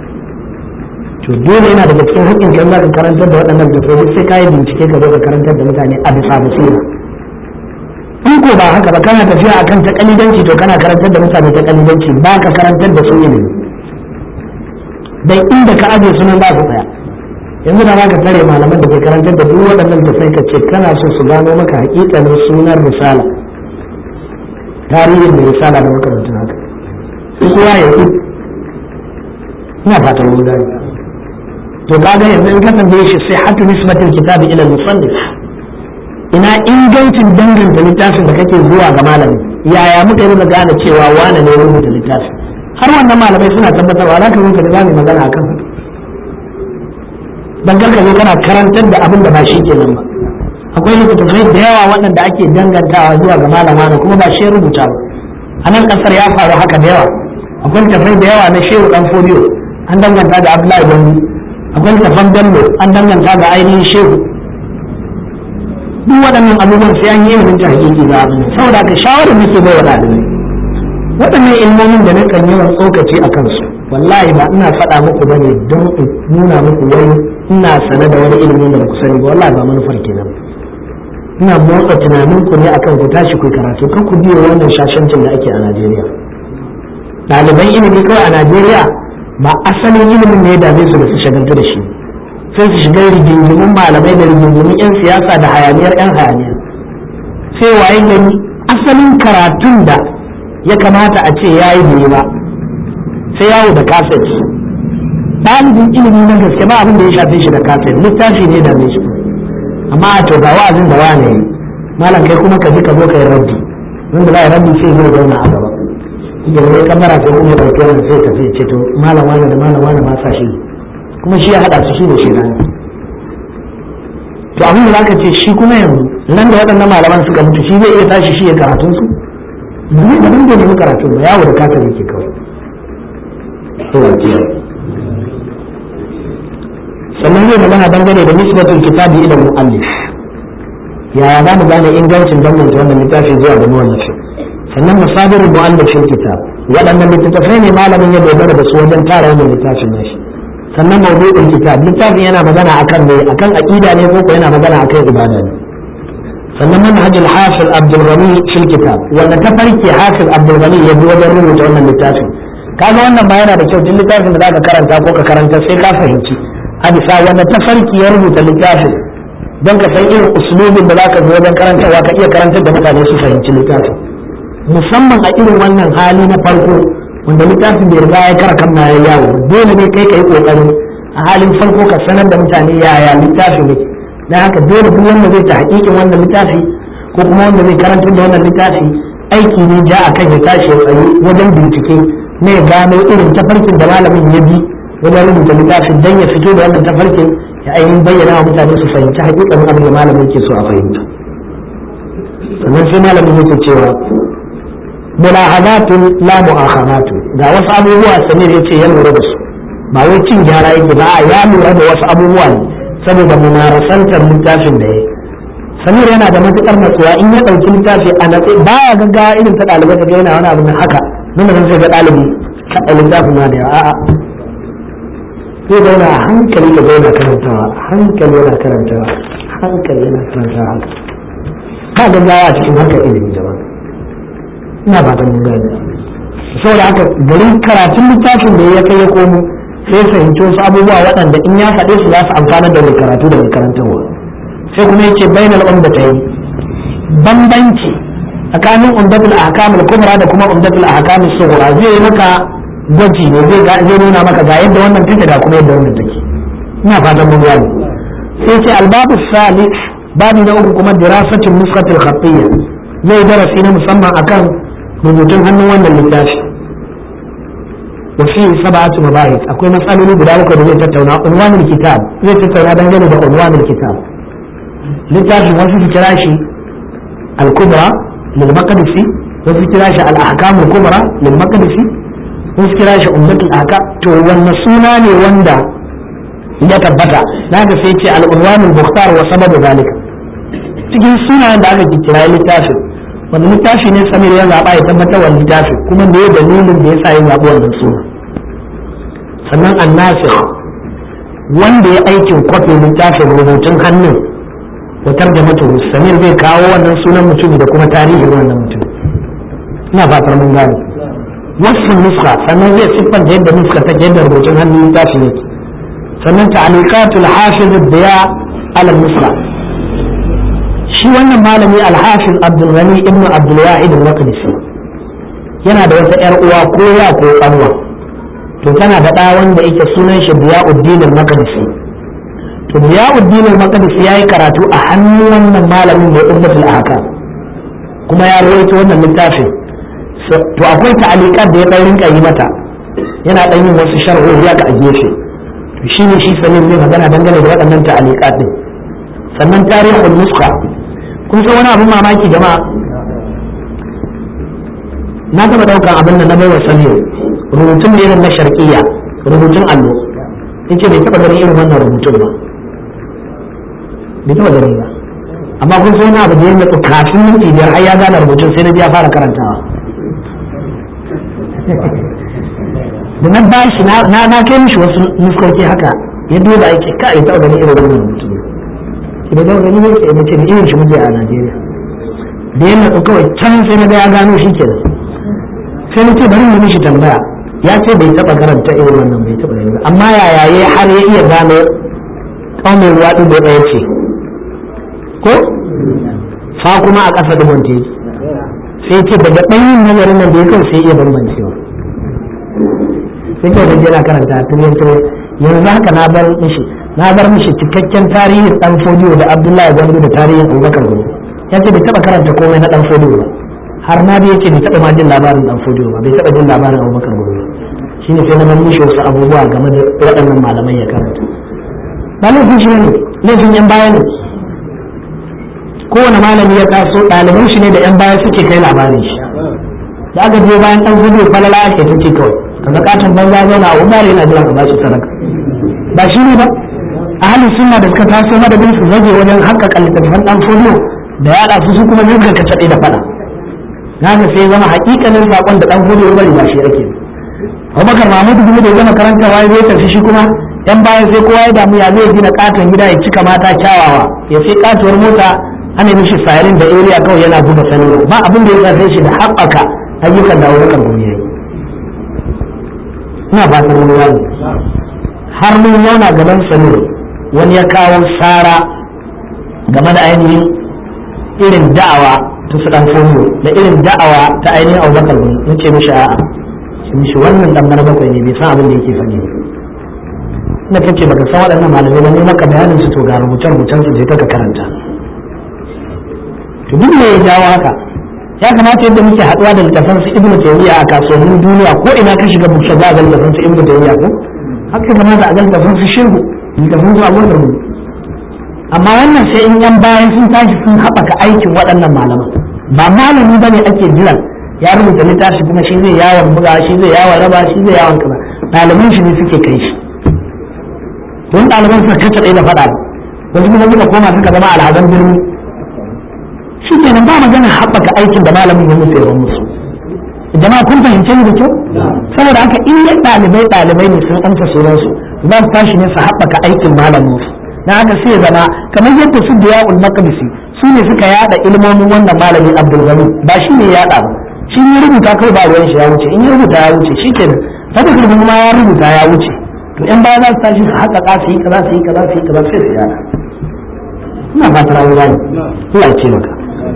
to dole yana daga cikin haƙƙin kan za ka karantar da waɗannan littattafai sai ka yi bincike ka zo ka karantar da mutane a bisa basira in ko ba haka ba kana tafiya akan ta kalidanci to kana karantar da mutane ta kalidanci ba ka karantar da su ilimi dan inda ka aje sunan za su tsaya yanzu da za ka tare malaman da ke karantar da duk waɗannan da sai ka ce kana so su gano maka hakikanin sunan risala tarihin da risala da makarantar haka su kowa ya yi ina fatan mun gani to kaga yanzu in ka tambaye shi sai hatu nisbatul kitabi ila musannif ina ingancin danganta littafin da kake zuwa ga malami yaya muka yi muka gane cewa wane ne rubuta littafin har wannan malamai suna tabbatarwa za ka zo ka da zamu magana akan haka dan karka zo kana karantar da abin da ba shi kenan ba akwai littattafai da yawa waɗanda ake dangantawa zuwa ga malama da kuma ba shi rubuta ba a nan ƙasar ya faru haka da yawa akwai littattafai da yawa na shehu dan fodiyo an danganta da abdullahi gombe akwai littattafan bello an danganta da ainihin shehu duk waɗannan abubuwan sai an yi ilimin ta hakiki za a saboda ka shawarar nake bai wa ɗalibai waɗannan ilmomin da nakan yawan tsokaci a kansu wallahi ba ina faɗa muku ba ne don in nuna muku wai ina sane da wani ilimin da ku sani ba wallahi ba manufar kenan ina motsa tunanin ku ne akan ku tashi ku karatu kan ku biyo wannan shashancin da ake a Najeriya ɗaliban ilimi kawai a Najeriya ba asalin ilimin ne ya dame su da su shagaltu da shi sai su shiga rigingimin malamai da rigingimin 'yan siyasa da hayaniyar 'yan hayaniya sai waye gani asalin karatun da ya kamata a ce ya yi bai ba sai yawo da kaset ɗalibin ilimi na gaske ba abin da ya shafe shi da kaset littafi ne da mai shi amma a to ga wa'azin da wane yi malam kai kuma ka ji ka zo ka yi rabbi wanda za a rabbi sai zai zauna a gaba yanzu ya kamara sai kuma ya ɗauki wannan sai tafi ce to malam wane da malam wane ma sa shi kuma shi ya haɗa su shi da shi rani to abin da zaka ce shi kuma yanzu nan da waɗannan malaman suka mutu shi zai iya tashi shi ya karatun su ba zai da bai nemi karatun ba yawo da kafin yake kawai sannan zai magana dangane da nisbatul kitabi ila mu'allif yaya za mu gane ingancin danganta wannan littafi zuwa ga muwallafi sannan masadirul mu'allifin kitab waɗannan littattafai ne malamin ya dogara da su wajen tara wannan littafin nashi sannan mawdu'ul kitab littafin yana magana akan ne akan aqida ne ko yana magana akan ibada ne sannan manhajul hafiz abdul ghani fil kitab wanda ta farke hafiz abdul ghani ya bi wajen rubuta wannan littafin kaga wannan ba yana da kyau duk littafin da zaka karanta ko ka karanta sai ka fahimci a bisa wanda ta farki ya rubuta littafin don ka san irin uslubin da zaka zo wajen karantarwa ka iya karantar da mutane su fahimci littafin musamman a irin wannan hali na farko wanda littafin bai riga ya kara kan ya yawo dole ne kai ka yi kokarin a halin farko ka sanar da mutane yaya littafi ne dan haka dole duk wanda zai ta hakikin wannan littafi ko kuma wanda zai karantar da wannan littafi aiki ne ja a kan ya tashi ya tsaye wajen bincike ne ya gano irin tafarkin da malamin ya bi wajen rubuta littafin dan ya fito da wannan tafarkin ya ainihin bayyana wa mutane su fahimci hakikanin abin da malamin ke so a fahimta sannan sai malamin yake cewa mulahadatun la mu'akhadatun ga wasu abubuwa samir ya ce ya lura da su ba wai cin gyara yake ba a ya lura da wasu abubuwa ne saboda munarasantar littafin da ya samir yana da matukar natsuwa in ya ɗauki littafi a natsi ba ya gaggawa irin ta ɗalibai ta yana wani abu na haka nuna zan sai ga ɗalibi kaɗa littafin ma da yawa a'a zai zauna a hankali ka zauna karantawa hankali yana karantawa hankali yana karantawa haka ba gaggawa a cikin harkar ilimi jama'a ina fatan mun gane saboda haka garin karatun littafin da ya kai ya komo sai fahimci wasu abubuwa waɗanda in ya faɗe su za su amfana da mai karatu da mai karantarwa sai kuma yace bainal ummatayn bambanci tsakanin umdatul ahkam al-kubra da kuma umdatul ahkam as-sughra zai yi maka gwaji ne zai ga zai nuna maka ga yadda wannan take da kuma yadda wannan take ina fatan mun gane sai ce albabu salih babu na uku kuma dirasatul nuskatul khattiyya zai darasi na musamman akan rubutun hannun wannan littafi وفيه سبعة مباحث أقول مسألة لي بدالك ودي تتونا عنوان الكتاب زي تتونا دنجل عنوان الكتاب لتاجي وفي كراشي الكبرى للمقدسي وفي كراشي الأحكام الكبرى للمقدسي وفي كراشي أمة الأحكام تو والنسونا وندا يتبتا لهذا سيتي العنوان المختار وسبب ذلك cikin sunayen da aka kira littafin wanda littafi ne samir ya zaɓa ya tabbatar wa littafi kuma me dalilin da ya sa ya zaɓi wannan suna sannan annasir wanda ya aikin kwafin littafin rubutun hannun wutar da mutum samir zai kawo wannan sunan mutum da kuma tarihin wannan mutum ina fatar mun gane wasu nuska sannan zai siffanta yadda nuska ta yadda rubutun hannun littafin yake sannan ta'aliqatul hafiz diya ala nuska shi wannan malami al-hafiz abdul ghani ibn abdul wahid al-maqdisi yana da wata yar uwa ko ya ko kanwa to tana da ɗa wanda yake sunan shi Diyauddin al-Maqdisi to Diyauddin al-Maqdisi yayi karatu a hannun wannan malamin da Ummatul Ahkam kuma ya rawaito wannan littafin to akwai ta'aliqat da ya dan rinka yi mata yana dan yin wasu sharhohi haka a gefe to shine shi sanin zai magana dangane da waɗannan ta'aliqat din sannan tarihul nuskha kun san wani abun mamaki jama'a na taɓa ɗaukan abin da na baiwa sani rubutun da irin na sharqiyya rubutun allo yace bai taɓa ganin irin wannan rubutun ba bai taɓa gani ba amma kun sai na abu da ya matsu kafin minti biyar har ya gane rubutun sai na ji ya fara karantawa da na ba shi na na kai mishi wasu nuskoki haka ya duba yake ka ya taɓa ganin irin wannan rubutun ki da taɓa gani ne sai mace da irin shi muke a Najeriya da ya matsu kawai can sai na ga ya gano shi kenan sai na ce bari mu mishi tambaya ya ce bai taba karanta irin wannan bai taba gani ba amma yaya ya har ya iya gano kaumin ruwa din da ɗaya ce ko fa kuma a ƙasa da bonte sai ce daga ɗanyin nazarin nan da ya kawai sai iya bambancewa sai kawai da yana karanta tun yanzu yanzu haka na bar mishi na bar mishi cikakken tarihin dan fodiyo da abdullahi gwandu da tarihin abubakar gwandu ya ce bai taba karanta komai na dan fodiyo ba har ma da yake bai taɓa ma jin labarin dan fodiyo ba bai taɓa jin labarin abubakar gobe shi ne sai na ban mishi wasu abubuwa game da waɗannan malamai ya karanta ba laifin shi ne laifin yan baya ne kowane malami ya taso ɗaliban shi ne da yan baya suke kai labarin shi da aka je bayan dan fodiyo falala ake ta ce kawai kaga katon banza zauna a umar yana jiran ka ba shi sadaka ba shi ne ba a halin sunna da suka taso madadin su zage wajen haƙƙaƙa littattafan dan fodiyo da yaɗa su su kuma zirga ka taɗe da faɗa haka sai zama hakikanin sakon da dan hudu ya bari ba shi ake Abubakar Mahmud kuma da zama karanta waye zai tafi shi kuma yan bayan sai kowa ya damu ya zai gina katon gida ya cika mata kyawawa ya sai katuwar mota ana mishi sayarin da area kawai yana buga sanarwa ba abin da ya zafe shi da haɓaka ayyukan da Abubakar kuma yayi ina fatan mun gane har mun zauna gaban sanarwa wani ya kawo sara game da ainihin irin da'awa ta su dan fomo da irin da'awa ta ainihin abubakar ne na ce mishi a'a ce mishi wannan dan mara bakwai ne bai san abin da yake faɗi ina kace baka san waɗannan malamai ba ne maka bayanin su to ga rubuce rubucen su je ka karanta to duk me ya jawo haka ya kamata yadda muke haɗuwa da littafan su ibnu taymiya a kasuwannin duniya ko ina ka shiga buksa za a ga littafan su ibnu taymiya ko haka kamata a ga littafan su shehu littafan su abubakar ne amma wannan sai in yan bayan sun tashi sun haɓaka aikin waɗannan malaman ba malami bane ake jiran ya rubuta littafi kuma shi zai yawon buga shi zai yawon raba shi zai yawon kaza ɗaliban shi ne suke kai shi don ɗaliban suka kace ɗaya da faɗa wasu kuma suka koma suka zama al'adan birni shi kenan ba magana haɓaka aikin da malamin ya musu yawan musu jama'a kun fahimce ni da kyau saboda haka in ya ɗalibai ɗalibai ne sun amsa sunansu za su tashi ne su haɓaka aikin malamin su na haka sai zama kamar yadda su da ya'ul maqdisi su ne suka yada ilmomin wannan malami abdul gani ba shi ne yada ba shi ne rubuta kai ba ruwan shi ya wuce in ya rubuta ya wuce shi kenan haka kuma ma ya rubuta ya wuce to in baya za su tashi su haka ka su yi kaza su yi kaza su yi kaza sai su yada ina fatar an gane Allah ya ce maka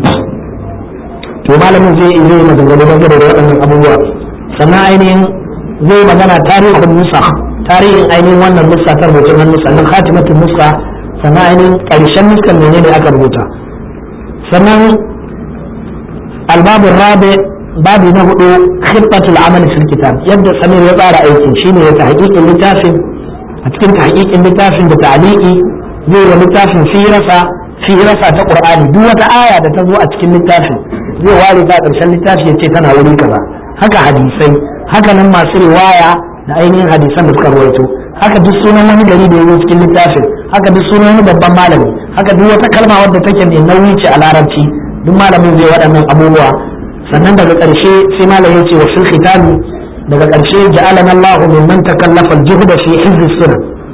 to malamin zai yi zai maganganu dangane da waɗannan abubuwa sannan ainihin zai magana tarihin musa tarihin ainihin wannan nusa ta rubutun hannu sannan khatimatul nusa sannan ainihin ƙarshen nuskan menene aka rubuta sannan albabin rabe babi na hudu khibbatul amal fil kitab yadda samir ya tsara aikin shine ya tahqiqin littafin a cikin tahqiqin littafin da ta'liqi zai yi littafin firasa firasa ta qur'ani duk wata aya da ta zo a cikin littafin zai ware ta ƙarshen littafi ya ce tana wuri kaza haka hadisai haka nan masu riwaya da ainihin hadisan da suka rawaito haka duk sunan wani gari da ya cikin littafin haka duk sunan wani babban malami haka duk wata kalma wadda take mai nauyi ce a larabci duk malamin zai waɗannan abubuwa sannan daga ƙarshe sai malam ya ce wa fil khitami daga ƙarshe ja'alana Allahu mimman takallafa al-juhda fi hizz sunan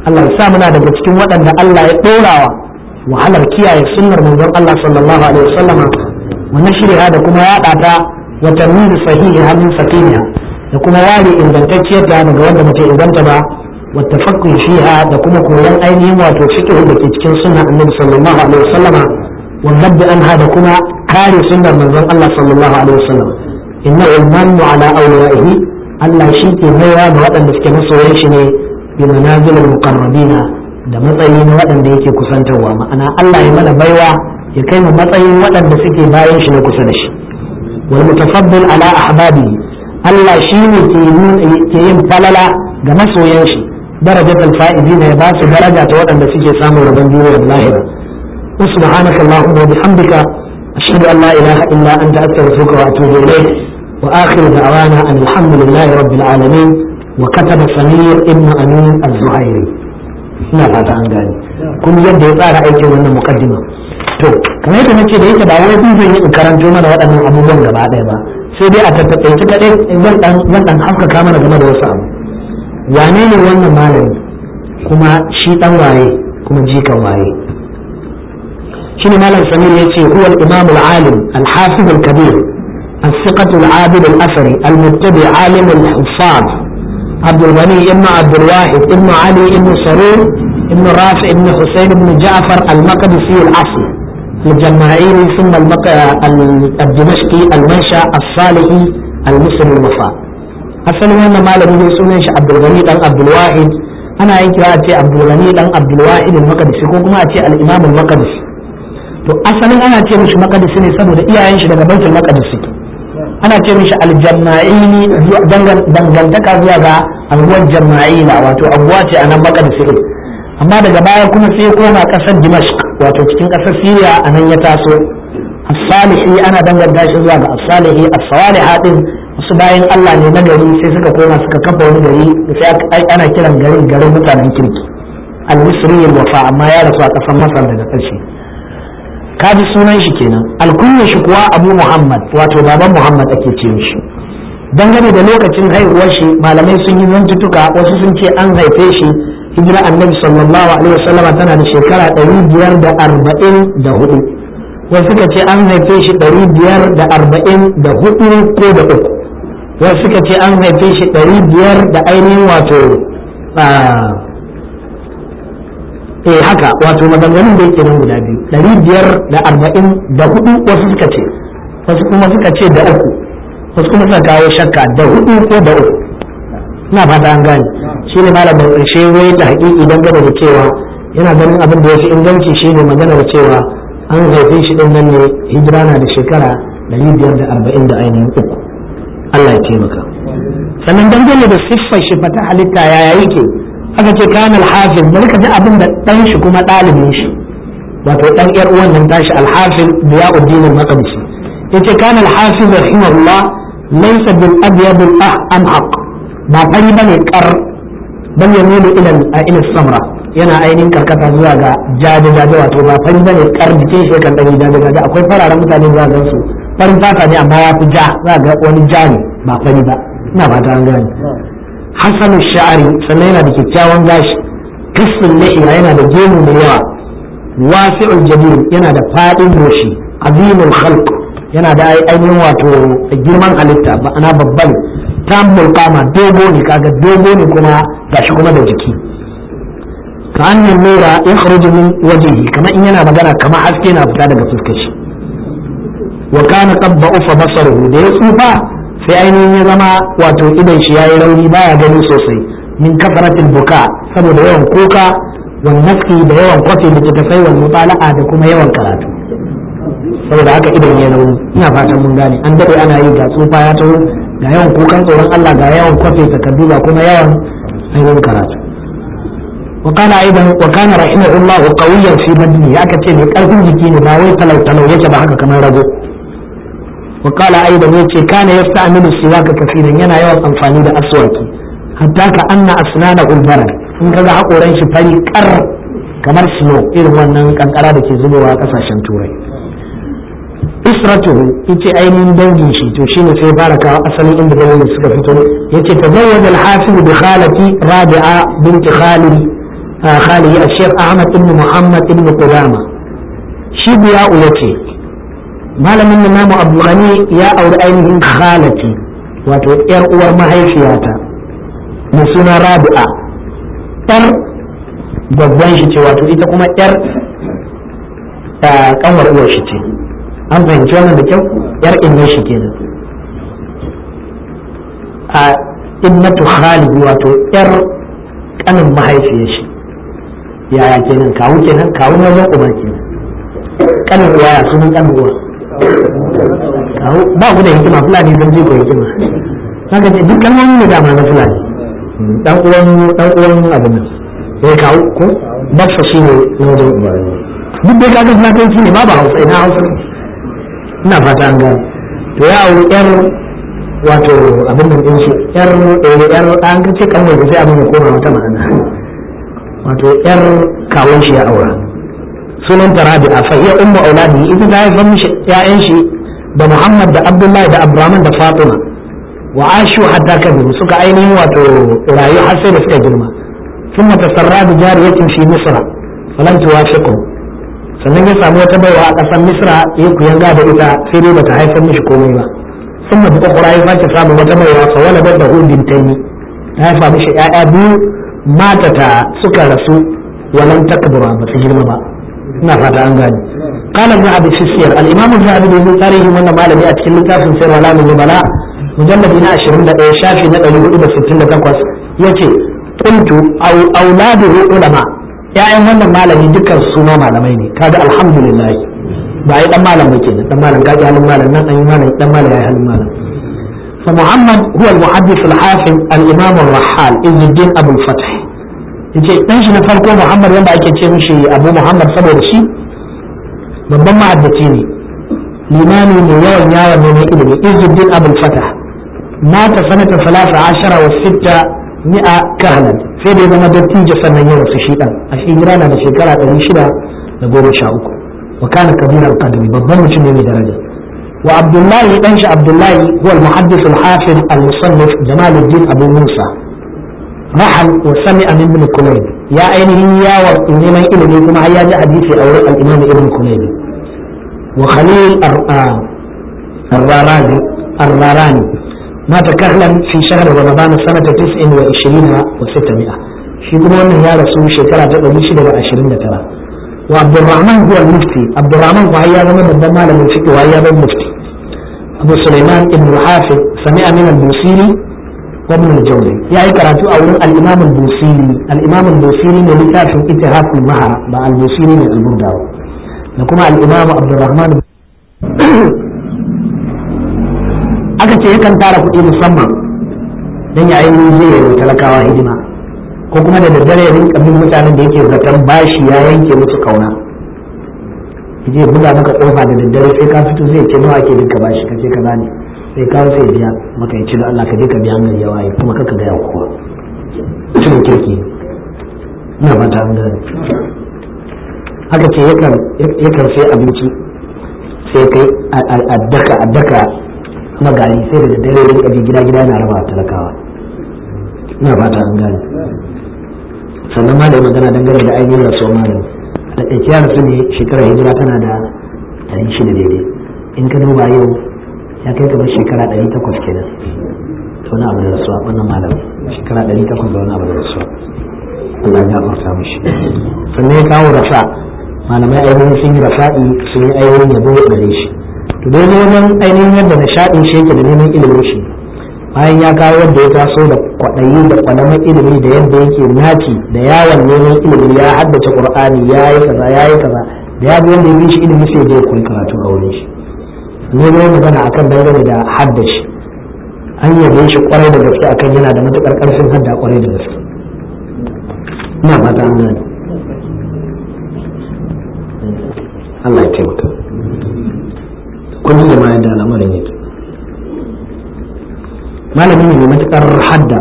Allah ya sa muna daga cikin waɗanda Allah ya ɗorawa wahalar kiyaye sunnar manzon Allah sallallahu alaihi wasallama wa nashriha da kuma yaɗa ta wa tarmid sahihi min sakiniha da kuma ware ingantacciyar ta daga wanda muke inganta ba wa tafakkur fiha da kuma koyon ainihin wato fiqh da ke cikin sunnar annabi sallallahu alaihi wasallama wa dhabb anha da kuma kare sunnar manzon Allah sallallahu alaihi wasallam innahu al-mannu ala awliyaihi Allah shi ke baiwa da waɗanda suke masoyan shi ne bi manazilul muqarrabina da matsayi na waɗanda yake kusantarwa ma'ana Allah ya mana baiwa ya kai mu matsayin waɗanda suke bayan shi na kusa da shi wal mutafaddil ala ahbabi Allah shi ne ke yin falala ga masoyan shi darajatul fa'izina ya ba su daraja ta waɗanda suke samun rabon duniya da lahira subhanaka allahumma wa bihamdika ashhadu an la ilaha illa anta astaghfiruka wa atubu ilayk wa akhiru da'wana an alhamdulillahi rabbil alamin wa kataba samir ibn amin az-zuhairi ina fata an gane kuma yadda ya tsara aikin wannan muqaddima to kamar yadda nace da yake ba wai zan yi in karanto mana waɗannan abubuwan gaba ɗaya ba sai dai a tattaɓaice kaɗai zan ɗan zan ɗan haskaka mana game da wasu abu wane ne wannan malami kuma shi ɗan waye kuma jikan waye shi ne malam samir ya ce huwa al-imam al-alim al-hafiz al-kabir الثقة العابد الأثري المتبع عالم الحفاظ عبد الغني ابن عبد الواحد ابن علي ابن سرور ابن رافع ابن حسين ابن جعفر المقدسي الأصل الجماعيري ثم المق... الدمشقي المنشا الصالحي المصري الوفاء أصل وانا ما لم يسمى عبد الغني بن عبد الواحد أنا أنك أتي عبد الغني بن عبد الواحد المقدسي كما أتي الإمام المقدسي to asalin ana ce mishi makadisi ne saboda iyayen shi daga baitul maqdis suke ana ce mishi aljama'ini dangantaka zuwa ga anguwar jama'ila wato anguwa ce a nan maqdis ne amma daga baya kuma sai koma kasar dimashq wato cikin kasar syria a nan ya taso as-salihi ana danganta shi zuwa ga as-salihi as-saliha din wasu bayan Allah ne na gari sai suka koma suka kafa wani gari sai ana kiran garin garin mutanen kirki al-misri al-wafa amma ya rasu a kasar masar daga ƙarshe kaji sunan shi kenan alkunya shi kuwa abu muhammad wato baban muhammad ake ce shi dangane da lokacin haihuwar shi malamai sun yi zantutuka wasu sun ce an haife shi hijira annabi sallallahu alaihi wasallama tana da shekara ɗari biyar da arba'in da hudu wasu suka ce an haife shi ɗari biyar da arba'in da hudu ko da uku wasu suka ce an haife shi ɗari biyar da ainihin wato eh haka wato maganganun da yake nan guda biyu ɗari biyar da arba'in da hudu wasu suka ce wasu kuma suka ce da uku wasu kuma suka kawo shakka da hudu ko da uku ina fata an gane shi ne malam mai ƙarshe wai da haƙiƙi dangane da cewa yana ganin abin da ya fi inganci shi ne magana da cewa an haife shi ɗin nan ne hijira na da shekara ɗari biyar da arba'in da ainihin uku Allah ya taimaka sannan dangane da siffar shi fata halitta yaya yake aka ce kanal hafiz bari ka ji abin da ɗan shi kuma ɗalibin shi wato ɗan ƴar uwan nan tashi alhafiz biya'uddin al-maqdisi yace kana al-hafiz rahimahullah laysa bil abyad al-amhaq ba fari bane kar bal yamilu ila ila samra yana ainihin karkata zuwa ga jaje jaje wato ba fari bane kar jikin shi kan dan jaje jaje akwai fararen mutane zuwa ga su farin fata ne amma ya fi ja za ga wani ja ne ba fari ba ina fata an gane hasanu sha'ari sannan yana da kyakkyawan gashi kasfin lahiya yana da gemu mai yawa wasi'ul jabir yana da fadin goshi azimul khalq yana da ainihin wato girman halitta ma'ana babban tambul kama dogo ne kaga dogo ne kuma gashi kuma da jiki ka annan nura ya kharuju min wajhihi kamar in yana magana kamar haske na fita daga fuskar shi wa kana qabba ufa basaruhu da ya tsufa sai ainihin ya zama wato idan shi yayi rauni baya gani sosai min kafaratil buka saboda yawan kuka wan naski da yawan kwafi da tafai wal mutala'a da kuma yawan karatu saboda haka idan ya rauni ina fatan mun gane an dade ana yi ga tsufa ya taho ga yawan kukan tsoron Allah ga yawan kwafi takardu ga kuma yawan ainihin karatu وقال ايضا وكان رحمه الله قويا في بدنه ya kace mai karfin jiki ne ba wai talau talau yake ba haka kamar rago وقال ايضا yace kana yasta'milu siwaka kafiran yana yawan amfani da aswaki hatta ka anna asnanahu albarad in kaga hakoran shi fari kar kamar snow irin wannan kankara da ke zubowa a kasashen turai isratuhu yace ainihin dangin shi to shine sai fara kawo asalin inda dangin suka fito yace tazawwaj al-hafiz bi khalati rabi'a bint khalid khalihi al-sheikh ahmad ibn muhammad ibn qudama shi biya ulace malamin namu abdulghani ya auri ainihin khalati wato yar uwar mahaifiyata mai suna rabi'a yar babban shi ce wato ita kuma yar kanwar uwar shi ce an fahimci wannan da kyau yar inne shi kenan a ibnatu khalid wato yar kanin mahaifiyar shi yaya kenan kawu kenan kawu na wajen uba kenan kanin uwa ya sunan kanin uwa kawu ba ku da hikima fulani sun je ku hikima haka ce duk kalmomin da dama na fulani dan uwan dan uwan abin nan sai kawu ko baffa shi ne na wajen uba duk dai kaga fulatanci ne ba ba hausa ina hausa ina fata an gano to ya auri yar wato abin da din shi yar yar an ga ce kan mai sai abin ya koma wata ma'ana wato yar kawun shi ya aura sunan ta rabi'a fa iya ummu auladi ita ta haifar mishi ƴaƴan shi da Muhammad da Abdullahi da Abdurrahman da Fatima wa ashu hatta kabiru suka ainihin wato rayu har sai da suka girma ثم تسرى بجارية في مصر فلم توافقه sannan ya samu wata baiwa a ƙasar misra ya kuyanga da ita sai dai bata haifar mishi komai ba sun mafi kwakwara ya sake samun wata baiwa fa wala bar da hudin taimi ta haifa mishi ƴaƴa biyu mata ta suka rasu walan takbura ba su girma ba ina fata an gane قال ابن ابي السير الامام الذهبي في تاريخ من malami a cikin littafin sirr wala min bala mujalladi na 21 shafi na 468 yace qultu aw auladuhu ulama ya'yan wannan malami dukkan su ma malamai ne kaga alhamdulillah ba ai dan malam ba kenan dan malam kaji halin malam nan dan malam dan malam yayi halin malam fa muhammad huwa al-muhaddith al-hafiz al-imam ar-rahhal izzuddin abu al-fath yace dan shi na farko muhammad wanda ake ce mishi abu muhammad saboda shi babban ma'addaci ne limami ne yawan yawon neman ilimi izzuddin abu al-fath mata sanata 13 wa 6 mi'a kahlan sai da ya zama dattijo sannan ya rasu shi dan a shi na da shekara ɗari shida da goma sha uku wa kana kabilar kadami babban mutum ne mai daraja wa abdullahi dan shi abdullahi huwa al-muhaddis al-hafiz al-musannif jamaluddin abu musa rahal wa sami'a min ibn kulayb ya ainihin yawa neman ilimi kuma har ya ji hadisi a wurin al-imam ibn kulayb wa khalil ar-rarani ar-rarani مات كهلا في شهر رمضان سنة تسع وعشرين وستمائة في كمان يا رسول شكرا تقولي شدة عشرين ترى وعبد الرحمن هو المفتي عبد الرحمن وهي من بدما لم الفقه وهي المفتي أبو سليمان ابن الحافظ سمع من البوصيري وابن الجوزي يعني قرأت أولا الإمام البوصيري الإمام البوصيري من لتاف اتهاف المهرة مع البوصيري من البرداوي نقوم الإمام عبد الرحمن aka ce yakan tara kuɗi musamman don ya ainihin zai yi talakawa hidima ko kuma da daddare ya rinka bin mutanen da yake zaton bashi ya yanke musu kauna je buga maka kofa da daddare sai ka fito zai ce nawa ke dinka bashi ka ce kaza ne sai ka sai biya maka ya ce da Allah ka je ka biya mai yawa kuma kaka ga yawa kowa cikin kirki ina ba ta gane haka ce yakan sai abinci sai kai addaka addaka kuma gari sai da daddare ya rika gida gida yana raba talakawa ina fata an gane sannan malami magana dangane da ainihin rasuwar malami da ɗauki ya rasu ne shekarar hijira tana da ɗari shida daidai in ka duba yau ya kai kamar shekara ɗari takwas kenan da wani abu da rasuwa wannan malami shekara ɗari takwas da wani abu da rasuwa Allah ya gafarta mishi sannan ya kawo rasa malamai ainihin sun yi rasa'i sun yi ainihin yabo gare shi to dai wajen ainihin yadda nishaɗin shi yake da neman ilimin shi bayan ya kawo yadda ya taso da kwaɗayi da kwalaman ilimi da yadda yake naci da yawon neman ilimi ya haddace qur'ani ya yi kaza ya yi kaza da ya bi wanda ya bi shi ilimi sai ya koyi karatu a wurin shi ne ne magana akan dangane da haddashi an yabe shi kwarai da gaske akan yana da matukar karfin hadda kwarai da gaske ina fata an gane Allah ya taimaka kun da ma yadda al'amarin yake malami ne mai matukar hadda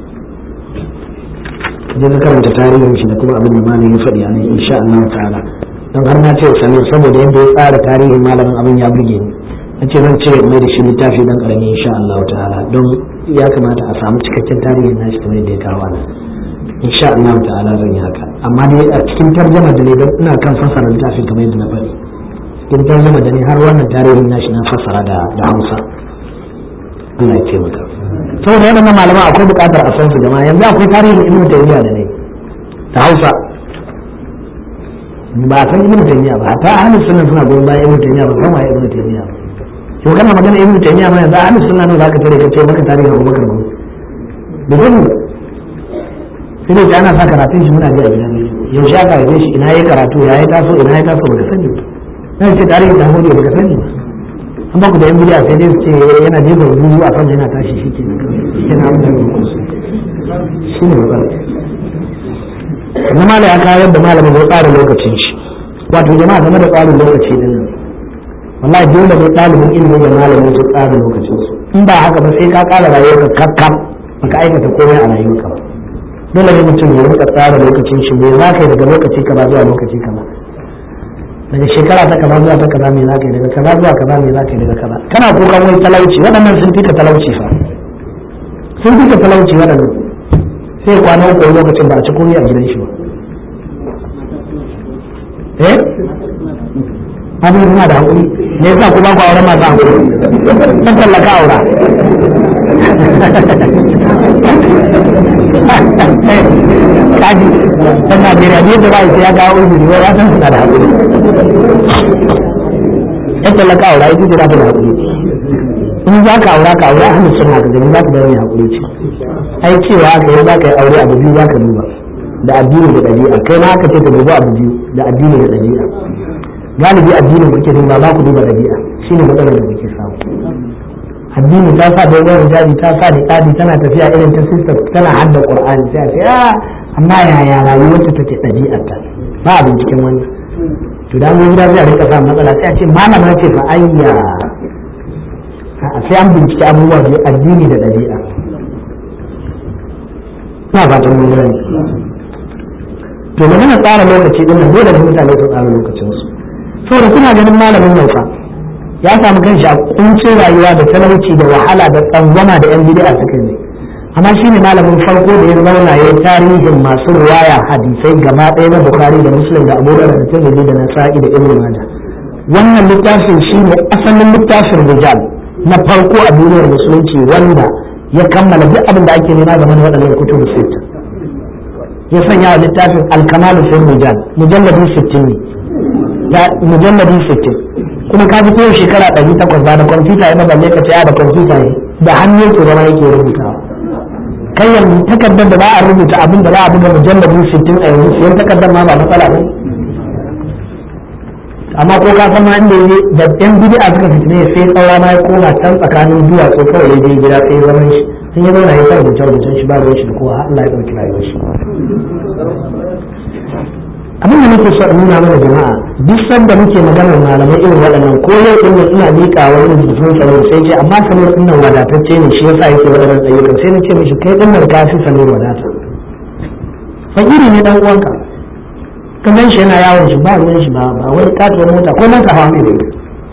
je ka karanta tarihin shi da kuma abin da malamin ya faɗi a nan insha Allah ta'ala don har na ce sani saboda yadda ya tsara tarihin malamin abin ya burge ni na ce zan cire mai da shi littafi dan karami insha Allah ta'ala don ya kamata a samu cikakken tarihin nashi kamar yadda ya kawo nan insha Allah ta'ala zan yi haka amma dai a cikin tarjama da ne ina kan fassara littafin kamar yadda na faɗi cikin tarjama da ne har wannan tarihin nashi na fassara da da Hausa Allah ya taimaka saboda yana malama akwai buƙatar a san su jama'a yanzu akwai tarihin Ibn Taymiyyah da ne ta Hausa ba a san Ibn Taymiyyah ba ta ahlus sunna suna goyon bayan Ibn Taymiyyah ba kuma Ibn Taymiyyah ba to kana magana Ibn Taymiyyah ma yanzu ahlus sunna ne zaka tare ka ce maka tarihin Abubakar ba da gudu sai dai ana sa karatun shi muna ji a gidan yaushe aka haife shi ina ya karatu ya ya taso ina ya taso baka sani ba na ce tarihin da hodiya baka sani ba an ba ku da yan bidiya sai dai su ce yana jefa zuzu a sama yana tashi shi ke shi na abin da shi ne matsala na ya kawo yadda malamin zai tsara lokacin shi wato jama'a game da tsarin lokaci din nan wallahi dole ne ɗalibin ilimin da malamin su tsara lokacin su in ba haka ba sai ka ƙara rayuwarka kakkam baka aikata komai a rayuwarka ba dole ne mutum ya rika tsara lokacin shi me za ka yi daga lokaci kaza zuwa lokaci kaza daga shekara ta kaza zuwa ta kaza me za ka yi daga kaza zuwa kaza me za ka yi daga kaza kana kukan wani talauci waɗannan sun fika talauci fa sun fika talauci waɗannan sai kwana uku lokacin ba a ci komai a gidan shi ba eh abin suna da haƙuri me yasa ku ba ku auren masu haƙuri kan tallaka aura kaji ta Najeriya ne da ba ya kawo uzuri wai ya san suna da haƙuri yan tallaka aura ita ce za ta da haƙuri in za ka aura ka aura hannu suna ka gani za ka bayar mai haƙuri ce ai cewa ka yi za ka yi aure abu biyu za ka duba da addini da ɗabi'a kai ma ka ce ka duba abu biyu da addini da ɗabi'a galibi addinin kuke duba ba ku duba ɗabi'a shine matsalar da kuke samu addini ta sa da yawan hijabi ta sa da ƙadi tana tafiya irin ta sister tana hadda qur'ani sai a ce ah amma yaya rayuwar ta take ɗabi'arta ba a binciken wannan to da mun gida zai a rika samun matsala sai a ce malama ce fa ayya sai an bincike abubuwa biyu addini da ɗabi'a ina fatan mun gani to magana tsara lokaci din nan dole ne mutane su tsara lokacinsu saboda kuna ganin malamin nan fa ya samu kanshi a kuncin rayuwa da talauci da wahala da tsangwama da yan bid'a suka yi amma shine malamin farko da ya zauna ya tarihin masu ruwaya hadisai gaba ɗaya na bukhari da muslim da abu da da tirmidhi da nasa'i da ibnu majah wannan littafin shine asalin littafin rijal na farko a duniyar musulunci wanda ya kammala duk abin da ake nema game da waɗannan kutubu sita ya sanya wa littafin alkamalu fil rijal mujalladi 60 ne ya mujalladi 60 kuma ka fito shekara 800 ba da kwamfuta ya balle ka ce da kwamfuta ne da hannu yake zama yake rubutawa kai yanzu takardar da ba a rubuta abin da za a buga mujalladi 60 a yanzu siyan takardar ma ba matsala ba amma ko ka san ma inda yaje da yan bid'a suka fitine sai tsaura ma ya koma can tsakanin duwatsu kawai ya je gida sai zaman shi sun yi zauna ya sa rubuce rubucen shi ba ruwan shi da kowa Allah ya ɗauki rayuwar shi abin da nake so in nuna mana jama'a duk sanda muke maganar malamai irin waɗannan ko yau din nan ina miƙa wani rubutun sanar sai ce amma sanar din nan wadatacce ne shi yasa yake waɗannan ayyukan sai na ce mishi kai din nan ka fi sanar wadata fakiri ne dan uwanka ka gan shi yana yawon shi ba ruwan shi ba ba wani katuwar mota ko mota hawa mai da ita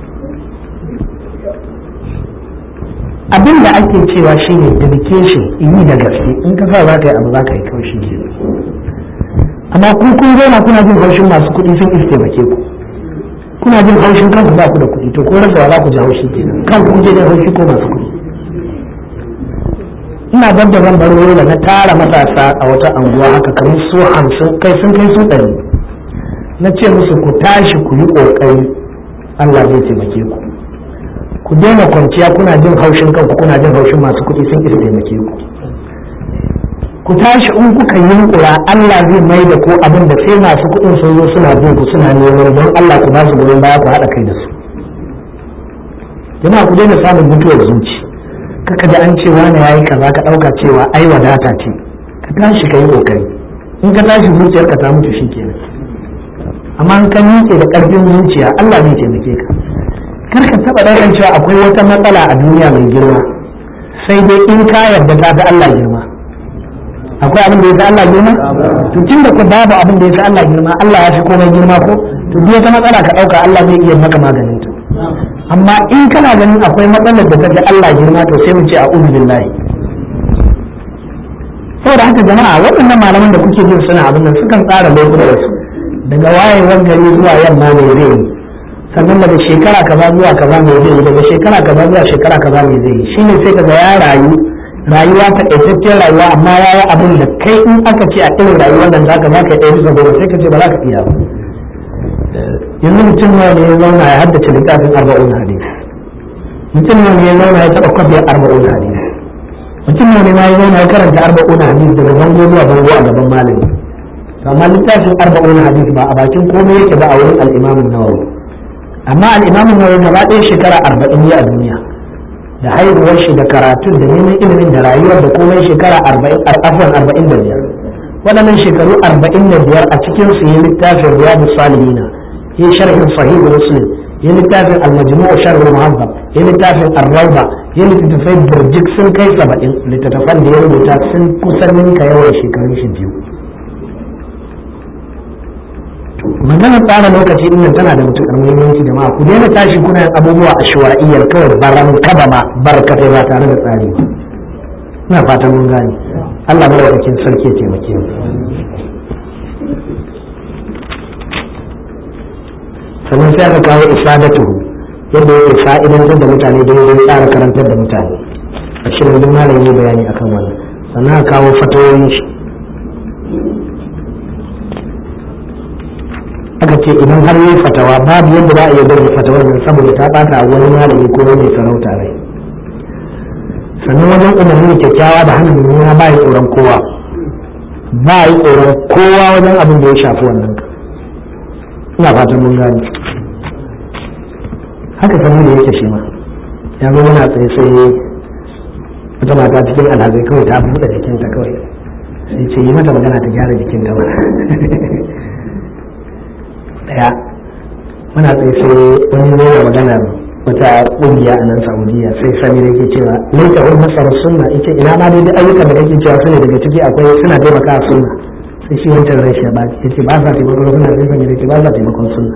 abin da ake cewa shine dedication yi da gaske in ka sa za ka yi abu za ka yi kawai shi ke amma ku kun zauna kuna jin haushin masu kuɗi sun iske taimake ku kuna jin haushin kanku ba ku da kuɗi to ko rasa za ku ji haushi kenan kanku kun je jin haushi ko masu kuɗi ina bar da zan bar da na tara matasa a wata anguwa haka kamar su hamsin kai sun kai su ɗari na ce musu ku tashi ku yi ƙoƙari Allah zai taimake ku ku daina kwanciya kuna jin haushin kanku kuna jin haushin masu kuɗi sun isa taimake ku ku tashi in kuka yunkura Allah zai mai da ku abin da sai masu kuɗin sun zo suna bin ku suna neman don Allah ku ba su goyon baya ku haɗa kai da su jama'a ku daina samun mutuwar zuci kaka da an ce wani yayi kaza ka ɗauka cewa ai wadata ce ka tashi ka yi ƙoƙari in ka tashi zuciyarka ta mutu shikenan amma in ka miƙe da ƙarfin zuciya Allah zai taimake ka kar ka taɓa ɗaukan cewa akwai wata matsala a duniya mai girma sai dai in ka yarda ta fi Allah girma akwai abin da ya fi Allah girma to tun da ku babu abin da ya fi Allah girma Allah ya fi komai girma ko to duk wata matsala ka ɗauka Allah zai iya maka maganin ta amma in kana ganin akwai matsalar da ta fi Allah girma to sai mu ce a'udhu billahi saboda haka jama'a waɗannan malaman da kuke jin suna abin nan sukan tsara lokutan su daga wayewar gari zuwa yamma ne zai yi sannan daga shekara kaza zuwa kaza ne zai yi daga shekara kaza zuwa shekara kaza ne zai yi shine sai kaga ya rayu rayuwa ta ƙaitaccen rayuwa amma ya yi abin da kai in aka ce a irin rayuwar nan zaka za ka ɗaya bisa goma sai ka ce ba za ka iya ba yanzu mutum nawa ne ya zauna ya haddace littafin arba'un hadisi mutum nawa ne ya zauna ya taɓa kwafiyar arba'un hadisi mutum nawa ne ma ya zauna ya karanta arba'un hadisi daga bango zuwa bango a gaban malami amma littafin arba'un hadisi ba a bakin komai yake ba a wurin al'imamin nawawi amma al'imamin nawawi gaba ɗaya shekara arba'in ne a duniya da haihuwar shi da karatun da neman ilimin da rayuwar da komai shekara arba'in afwan arba'in da biyar waɗannan shekaru arba'in da biyar a cikin su yi littafin riyadu salihina yi sharhin sahihu muslim yi littafin al-majmu'u sharh muhazzab yi littafin ar-rawda yi littattafai burjik sun kai saba'in littattafan da ya rubuta sun kusan ninka yawan shekarun shi biyu magana tsara lokaci din nan tana da matuƙar muhimmanci jama'a ku daina tashi kuna yin abubuwa a shuwa'iyyar kawai baran kaba ma barkatai ba tare da tsari ba ina fatan mun gane Allah madaukakin sarki ya taimake mu sannan sai aka kawo isadatuhu yadda yake fa'idantar da mutane da yadda tsara karantar da mutane a shirin duk malam yi bayani akan wannan sannan aka kawo fatawoyin shi aka ce idan har yi fatawa babu yadda za a iya bari fatawar nan saboda ta bata wani malami ko wani sarauta rai sannan wajen umarni kyakkyawa da hana mummuna ba yi tsoron kowa ba yi tsoron kowa wajen abin da ya shafi wannan ina fatan mun gani haka sanin da yake shi ma ya zo yana tsaye sai wata mata cikin alhazai kawai ta buɗe jikinta kawai sai ce yi mata magana ta gyara jikinta ba daya muna tsaye sai wani zai magana wata ƙungiya a nan saudiya sai sami da yake cewa laita wani masarar sunna ita ina ma dai ayyukan da kake cewa sune daga ciki akwai suna taimaka sunna sai shi wancan rai shi ba ya ce ba sa taimakon sunna sai sami da ke ba sa taimakon sunna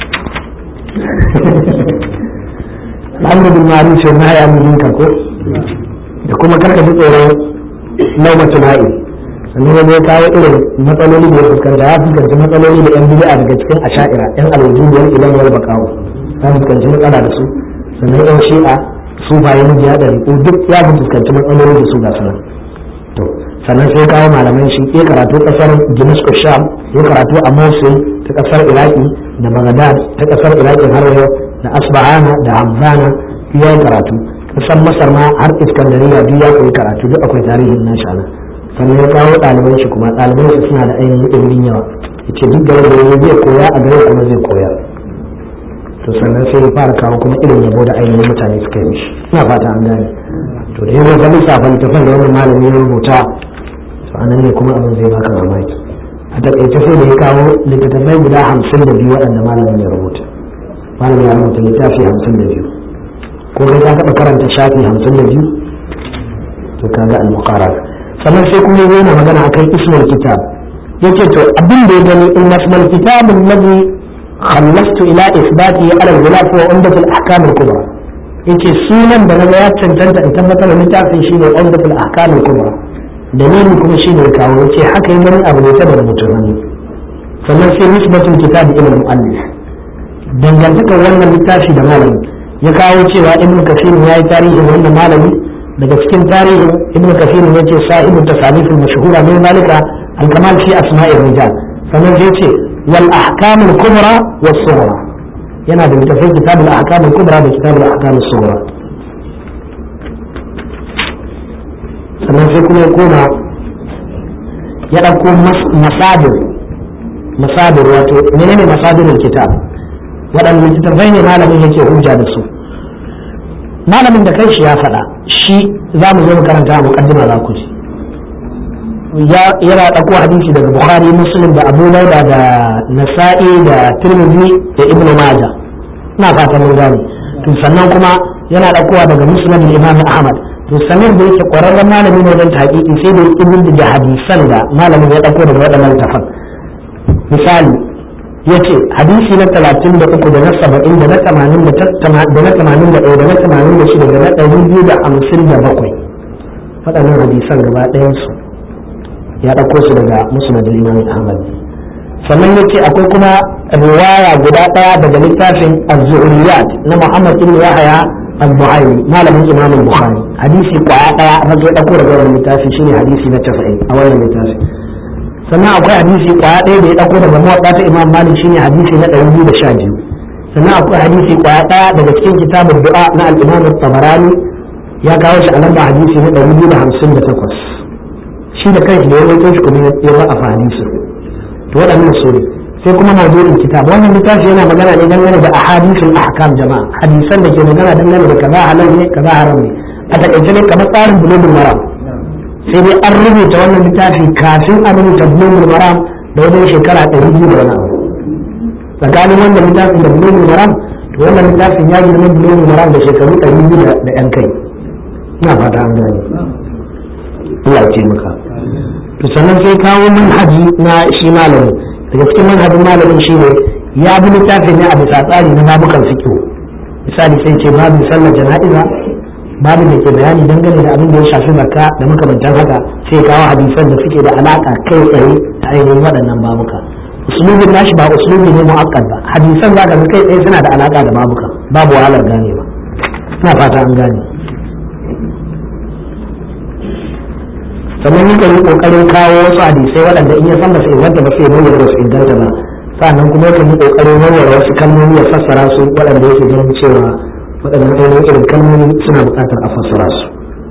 al'amru bil ma'ruf wa nahy anil munkar ko da kuma karka ji tsoron laumatul ha'i sannan wani ya kawo irin matsaloli da ya fuskanta ya fuskanci matsaloli da yan bid'a daga cikin asha'ira yan alwujudiyar ilan wal baqawo ya fuskanci matsala da su sannan yan shi'a su bayan jiya da riko duk ya fuskanci matsaloli da su ga sanan to sannan sai kawo malaman shi ya karatu kasar Damascus Sham ya karatu a Mosul ta kasar Iraki da Baghdad ta kasar Iraki har yau da Asbahana da Hamzana ya karatu kasar Masar ma har Iskandariya duk ya koyi karatu duk akwai tarihin nashi anan sannan ya kawo ɗaliban shi kuma ɗaliban shi suna da ainihin ilimin yawa yace duk da wanda ya zai koya a gare kuma zai koya to sannan sai ya fara kawo kuma irin yabo da ainihin mutane suka yi mishi ina fata an gane to da yanzu ga lissafa littafin da wannan malami ya rubuta to anan ne kuma abin zai baka mamaki a takaice sai da ya kawo littattafai guda hamsin da biyu waɗanda malamin ya rubuta malamin ya rubuta littafi hamsin da biyu ko kai ka taɓa karanta shafi hamsin da biyu to kaga al-muqarrar sannan sai kuma yana magana akan ismul kitab yace to abin da ya gani in ismul kitab alladhi khallastu ila isbati ala al-ghilaf wa umdat al-ahkam al-kubra yace sunan da naga ya cancanta in tabbatar da littafin shine umdat al-ahkam al-kubra dalilin kuma shine kawo yace haka yi gani abu ne saboda mutum ne sannan sai nisbatul kitab ila al-muallif dangantakar wannan littafi da malami ya kawo cewa ibn kasir ya yi tarihin wannan malami daga cikin tarihin ibn kasir ya ce sahibu tasalif al-mashhura min zalika al-kamal fi asma'ir rijal sannan sai ce wal ahkam al-kubra was sughra yana da littafin kitab al-ahkam al-kubra da kitab al-ahkam as-sughra sannan sai kuma ya koma ya dauko masadir masadir wato menene masadirul kitab waɗannan littattafai ne malamin yake hujja da su malamin da kai shi ya faɗa shi za mu zo mu karanta a muqaddima za ku ji yana ɗauko hadisi daga bukhari muslim da abu dauda da nasa'i da tirmidhi da ibn majah ina fata mun gane to sannan kuma yana ɗaukowa daga musnad imam ahmad to sanin da yake ƙwararren malami ne wajen taƙiƙi sai da ibn da hadisan da malamin ya ɗauko daga waɗannan tafan misali ya ce hadisi na talatin da uku da na saba'in da na tamanin da na tamanin da ɗaya da na tamanin da shida da na ɗari biyu da hamsin da bakwai waɗannan hadisan gaba ɗayansu ya ɗauko su daga musnad imam ahmad sannan yace akwai kuma riwaya guda ɗaya daga littafin az-zuhriyat na muhammad ibn yahya al-buhari malamin imam al-bukhari hadisi kwaya ɗaya a ya ɗauko daga wannan littafi shine hadisi na 90 a wannan littafi sannan akwai hadisi kwaya ɗaya da ya ɗauko daga muwadda ta imam malik shine hadisi na 212 sannan akwai hadisi kwaya ɗaya daga cikin kitabun du'a na al-imam tabarani ya kawo shi a lamba hadisi na 258 shi da kanshi da ya rawaito shi kuma ya ba a hadisi to waɗannan su ne sai kuma mawdu'in kitab wannan littafi yana magana ne dangane da ahadithul ahkam jama'a hadisan da ke magana dangane da kaza halal ne kaza haram ne a takaice ne kamar tsarin bulugul maram sai dai an rubuta wannan littafi kafin a rubuta bulugul maram da wajen shekara ɗari biyu da wani abu tsakanin wannan littafin da bulugul maram to wannan littafin ya girma bulugul maram da shekaru ɗari biyu da yan kai ina fata an gane Allah ya ce maka to sannan sai kawo manhaji na shi malamin daga cikin manhajin malamin shi ne ya bi littafin ne a bisa tsari na babukan fikihu misali sai ce babu sallar jana'iza babu da ke bayani dangane da abin da ya shafi zakka da makamantan haka sai kawo hadisan da suke da alaka kai tsaye da ainihin waɗannan babuka usulubin nashi ba usulubi ne mu'akkad ba hadisan za ka kai tsaye suna da alaka da babuka babu wahalar gane ba ina fata an gane sannan yakan yi kokarin kawo wasu hadisai waɗanda in ya san ba su inganta ba sai bayyana ba su inganta ba sannan kuma yakan yi kokarin warware wasu kalmomi ya fassara su waɗanda yake ganin cewa waɗannan ainihin irin kalmomi suna buƙatar a fassara su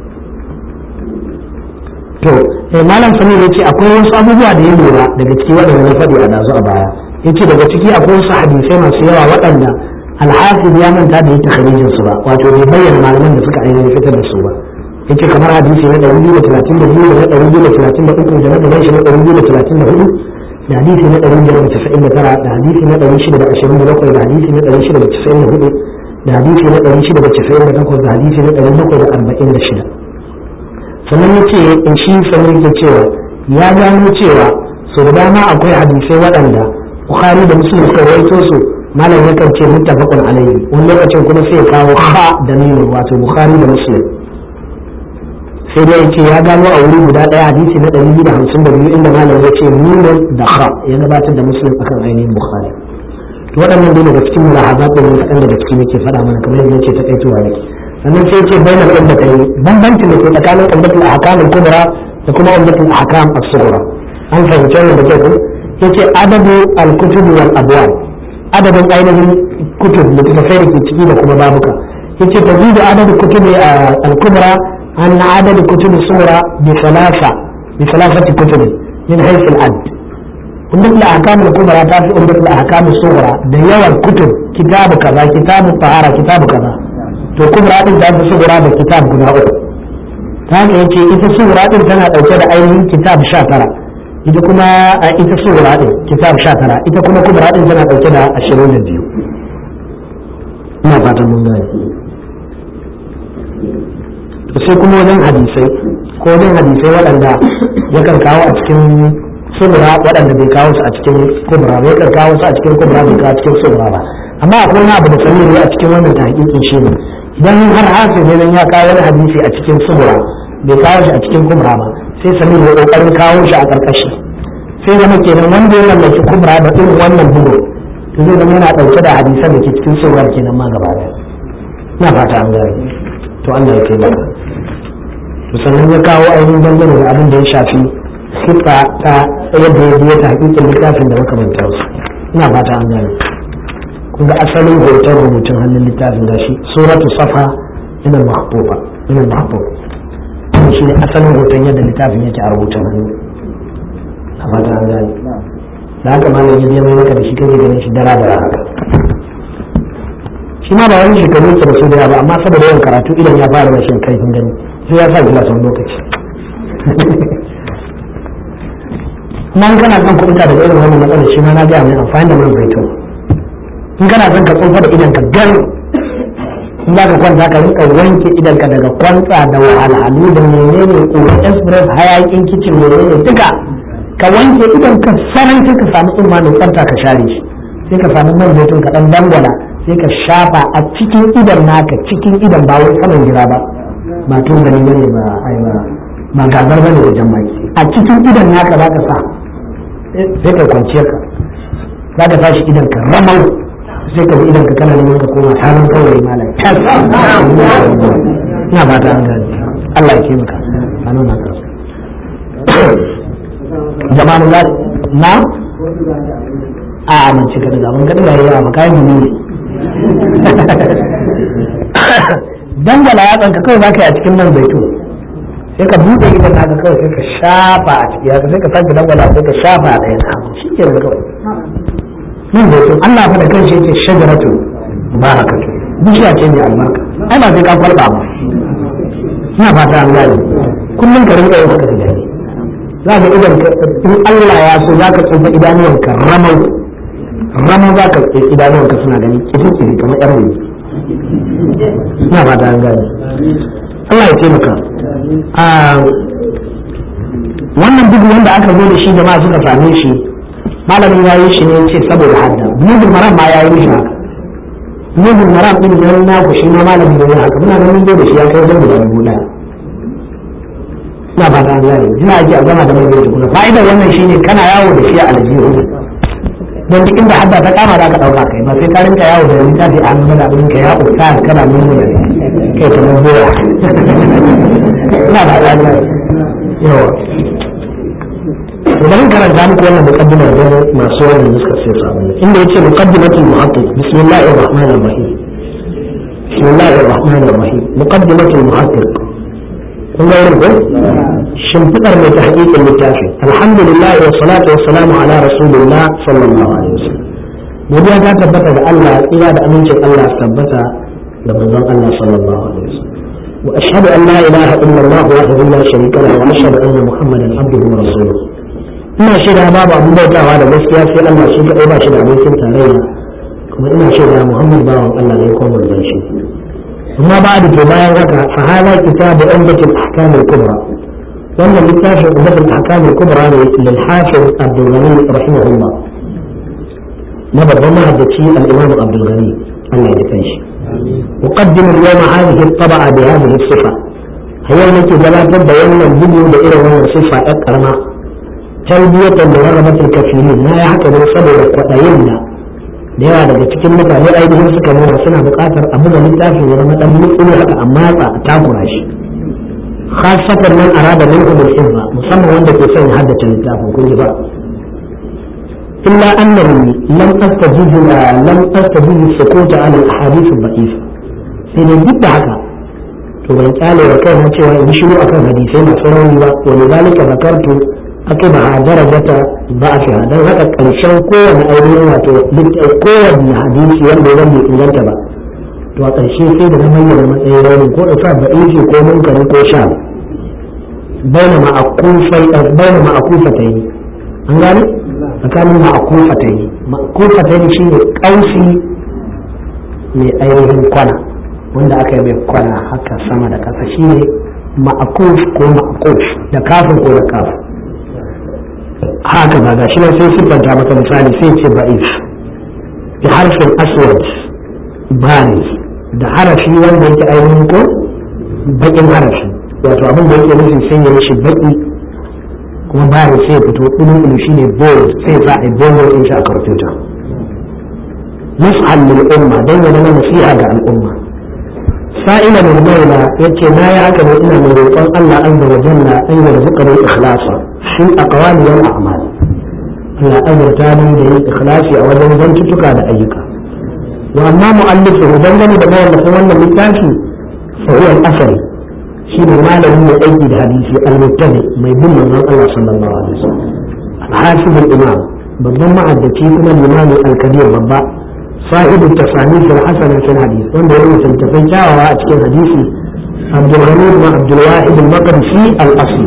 to eh malam sami ya ce akwai wasu abubuwa da ya lura daga ciki waɗanda na faɗi a dazu a baya ya ce daga ciki akwai wasu hadisai masu yawa waɗanda alhafiz ya manta da ya takharijin su ba wato bai bayyana malaman da suka ainihin fitar da su ba yace kamar hadisi na ɗari biyu da talatin da biyu da na ɗari biyu da talatin da uku da na gaban shi na ɗari biyu da talatin da hudu da hadisi na ɗari biyar da casa'in da tara da hadisi na ɗari shida da ashirin da bakwai da hadisi na ɗari shida da casa'in da hudu da hadisi na ɗari shida da casa'in da takwas da hadisi na ɗari bakwai da arba'in da shida sannan yace in shi sanin yake cewa ya gano cewa sau da dama akwai hadisai waɗanda bukhari da muslim suka rawaito su malam yakan ce muttafaqun alayhi wani lokacin kuma sai ya kawo ha da nino wato bukhari da muslim sai dai ce ya gano a wuri guda ɗaya hadisi na ɗari biyu da hamsin da biyu inda malam ya ce nunan da ha ya gabatar da muslim akan ainihin bukhari to waɗannan dai daga cikin mulahazat da wasu daga ciki nake faɗa mana kamar yadda ce ta kaituwa yake sannan sai ce bainal ummatayn bambancin da ke tsakanin ummatul ahkam al-kubra da kuma ummatul ahkam as-sughra an fahimci wannan da kyau yace adadu al-kutub wal abwab adadin ainihin kutub da kuma sai da ke ciki da kuma babuka yace tazidu adadu kutub al-kubra an adad kutub as-sughra bi thalatha bi thalathati kutub min haythu al-add ummatul ahkam al-kubra ta fi ummatul ahkam as-sughra da yawan kutub kitabu kaza kitabu tahara kitabu kaza to kubra din ta fi sughra da kitab guda uku ta haka yace ita sughra din tana dauke da ainihin kitab 19 ita kuma a ita sura din kitab 19 ita kuma kubra din tana dauke da 22 ina fatan mun gane to sai kuma wajen hadisai ko wajen hadisai waɗanda yakan kawo a cikin sura waɗanda bai kawo su a cikin kubra ba yakan kawo su a cikin kubra bai kawo cikin sura ba amma akwai wani abu da samiri a cikin wannan tahqiqin shi ne idan har hafiz ne ya kawo wani hadisi a cikin sura bai kawo shi a cikin kubra ba sai samir ya kokarin kawo shi a karkashi sai zama kenan wanda ya mallaki kubra da irin wannan bugu to zai zama yana dauke da hadisan da ke cikin surar kenan ma gaba da ina fata an gane to Allah ya taimaka to sannan ya kawo ainihin dangane da abin da ya shafi sifa ta yadda ya biya ta hakikin littafin da makamantar su ina fata an gane kun ga asalin hoton rubutun hannun littafin gashi suratu safa ina mahbuba ina mahbuba shi ne asalin hoton yadda littafin yake a rubutun hannu a fata an gani da haka malam ya biya mai maka da shi kake ganin shi dara dara haka shi ma ba wani shekaru yake da su da ba amma saboda yawan karatu idan ya fara rashin kaifin gani sai ya sa gilas wani lokaci kuma in kana son kuɗinka daga irin wannan matsalar shi ma na gaya mai amfani da man zaitun in kana son ka tsofa da idan ka gan in za ka kwanta ka rinka wanke idanka daga kwantsa da wahalhalu da menene ƙura express hayakin kicin menene duka ka wanke idan ka sarai sai ka samu tsumma mai tsafta ka share shi sai ka samu man zaitun ka dan dangwala sai ka shafa a cikin idan naka cikin idan ba wai saman gida ba ba tun gani bane ba ai ba ba gagar bane da jamaki a cikin idan naka za ka sa sai ka kwanciyar ka za ka tashi idan ka ramau sai ka bi idan ka kana neman ka koma halin kawai malam tas ina fata an gane Allah ya taimaka a nuna ka jama'an Allah na a amince ka daga mun gadi yawa ba kai mu ne dangala ya tsanka kawai zaka yi a cikin nan zaitun sai ka buɗe idan naka kawai sai ka shafa a ciki haka sai ka sake dangala sai ka shafa a ɗaya na shi ke da kawai nan zaitun Allah fa da kanshi yake shajaratu barakatu bishiya ce mai albarka ai ba sai ka kwalba ba ina fata an gane kullum ka rinka yin haka da dare za ka idan in Allah ya so za ka tsufa idanuwanka ramau ramau za ka idanuwanka suna gani kiri kamar yar wani ina fata an gane Allah ya taimaka a wannan bugu wanda aka zo da shi jama'a suka same shi malamin ya yi shi ne ce saboda hadda bulugul maram ma ya yi shi haka bulugul maram din nan na ku shi ma malamin ya yi haka muna nan mun zo da shi ya kai zan guda dubu daya ina fata an gane jina ake a gama da mai bai tukuna fa'idar wannan shine kana yawo da shi a aljihu don duk inda hadda ta kama za ka dauka kai ba sai ka rinka yawo da littafi a hannun da abin ka ya usta kana mun da kai ta mun boya ina fata an gane yawa bari karanta muku wannan muqaddima da masu wannan nuskar sai su abin inda yace muqaddimatul muhaqqiq bismillahir rahmanir rahim bismillahir rahmanir rahim muqaddimatul muhaqqiq kun ga wurin ko shimfidar mai ta hakikin littafi alhamdulillah wa salatu wa salamu ala rasulillah sallallahu alaihi wasallam godiya ta tabbata da Allah tsira da amincin Allah tabbata da manzon Allah sallallahu alaihi wasallam wa ashhadu an la ilaha illa Allah wahdahu la sharika lahu wa ashhadu anna muhammadan abduhu wa rasuluhu ina shaida babu abin bautawa da gaskiya sai Allah shi kadai ba shi da abokin tarayya kuma ina shaida Muhammad bawan Allah ne ko manzon shi amma ba da ke bayan haka fa hada kitabu umdatul ahkam al-kubra wannan littafin umdatul ahkam al-kubra ne lil hafiz Abdul Ghani rahimahullah na babban mahaddaci al-Imam Abdul Ghani Allah ya kai shi أقدم اليوم هذه الطبعة بهذه الصفة هي التي جلبت بيان الفيديو بإلى صفة أكرمة تلبية لرغبة الكثيرين لا يعتبر صبر وتيمنا da yawa daga cikin mutane ainihin suka nuna suna buƙatar a buga littafin ya zama ɗan mutsuri haka amma ba a takura shi khasatan man arada min umul hizba musamman wanda ke son ya haddace littafin kun ji ba illa annahu lam astajibu lam astajibu sukuta ala al-ahadith al-da'if sai dai duk da haka to ban kyale wa kai cewa in shiru akan hadisai masu rauni ba wa lidhalika zakartu akiba darajata ba'fiha dan haka karshen kowane ainihin wato kowane hadisi wanda ya bai inganta ba to a ƙarshe sai da na bayyana matsayin raunin ko da sa ba'ifi ko munkari ko sha baina ma'akufai baina ma'akufatai an gane tsakanin ma'akufatai ma'akufatai shine kausi mai ainihin kwana wanda aka yi mai kwana haka sama da ƙasa shine ma'akuf ko ma'akuf da kafin ko da kafin haka ba ga shi nan sai siffanta maka misali sai ce ba'if da harfin aswad bani da harafi wanda yake ainihin ko bakin harafi wato abin da yake nufi sai ya mishi baki kuma bani sai ya fito ɗulu ɗulu shi ne bold sai za a yi bold in shi a kartuta nus'an lil umma don ya zama nasiha ga al'umma sa'ila min maula yace na yi haka ne ina mai roƙon Allah azza wa jalla an yarzuqani ikhlasa في الأقوال والأعمال Allah azurta ni da yin ikhlasi a wajen zantuttuka da ayyuka wa amma mu'allifu dangane da mawallafin wannan littafi fa huwa al-asari shi ne malamin mai aiki da hadisi al-muttabi mai bin manzon Allah sallallahu alaihi wasallam al-hafiz al-imam babban ma'addaci kuma limami al-kabir babba sahibu tasanif al-hasan fil hadith wanda ya rubuta tafai kyawawa a cikin hadisi Abdul Ghani wa Abdul Wahid al-Maqdisi al-Asli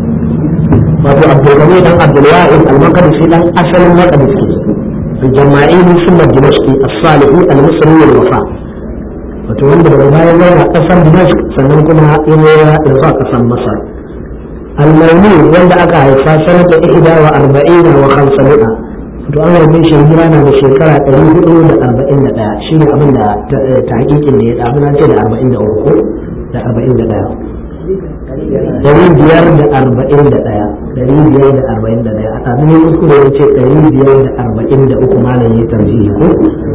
wato abdulgani dan abdulwahid al-maqdisi dan asalin maqdisi al-jama'ini sunna dimashqi as-salihi al-misri al-wafa wato wanda daga bayan yana kasar dimashq sannan kuma yana ya zuwa kasar masar al-mauni wanda aka haifa sanata ihda wa arba'ina wa khamsami'a to an haife shi hijira na da shekara ɗari hudu da arba'in da ɗaya shi ne abin da ta hakikin da ya ɗabi na ce da arba'in da uku da arba'in da ɗaya dari biyar da arba'in da ɗaya dari biyar da arba'in da ɗaya a sami ne kuskure ya ce dari biyar da arba'in da uku malam ya tarjihi ko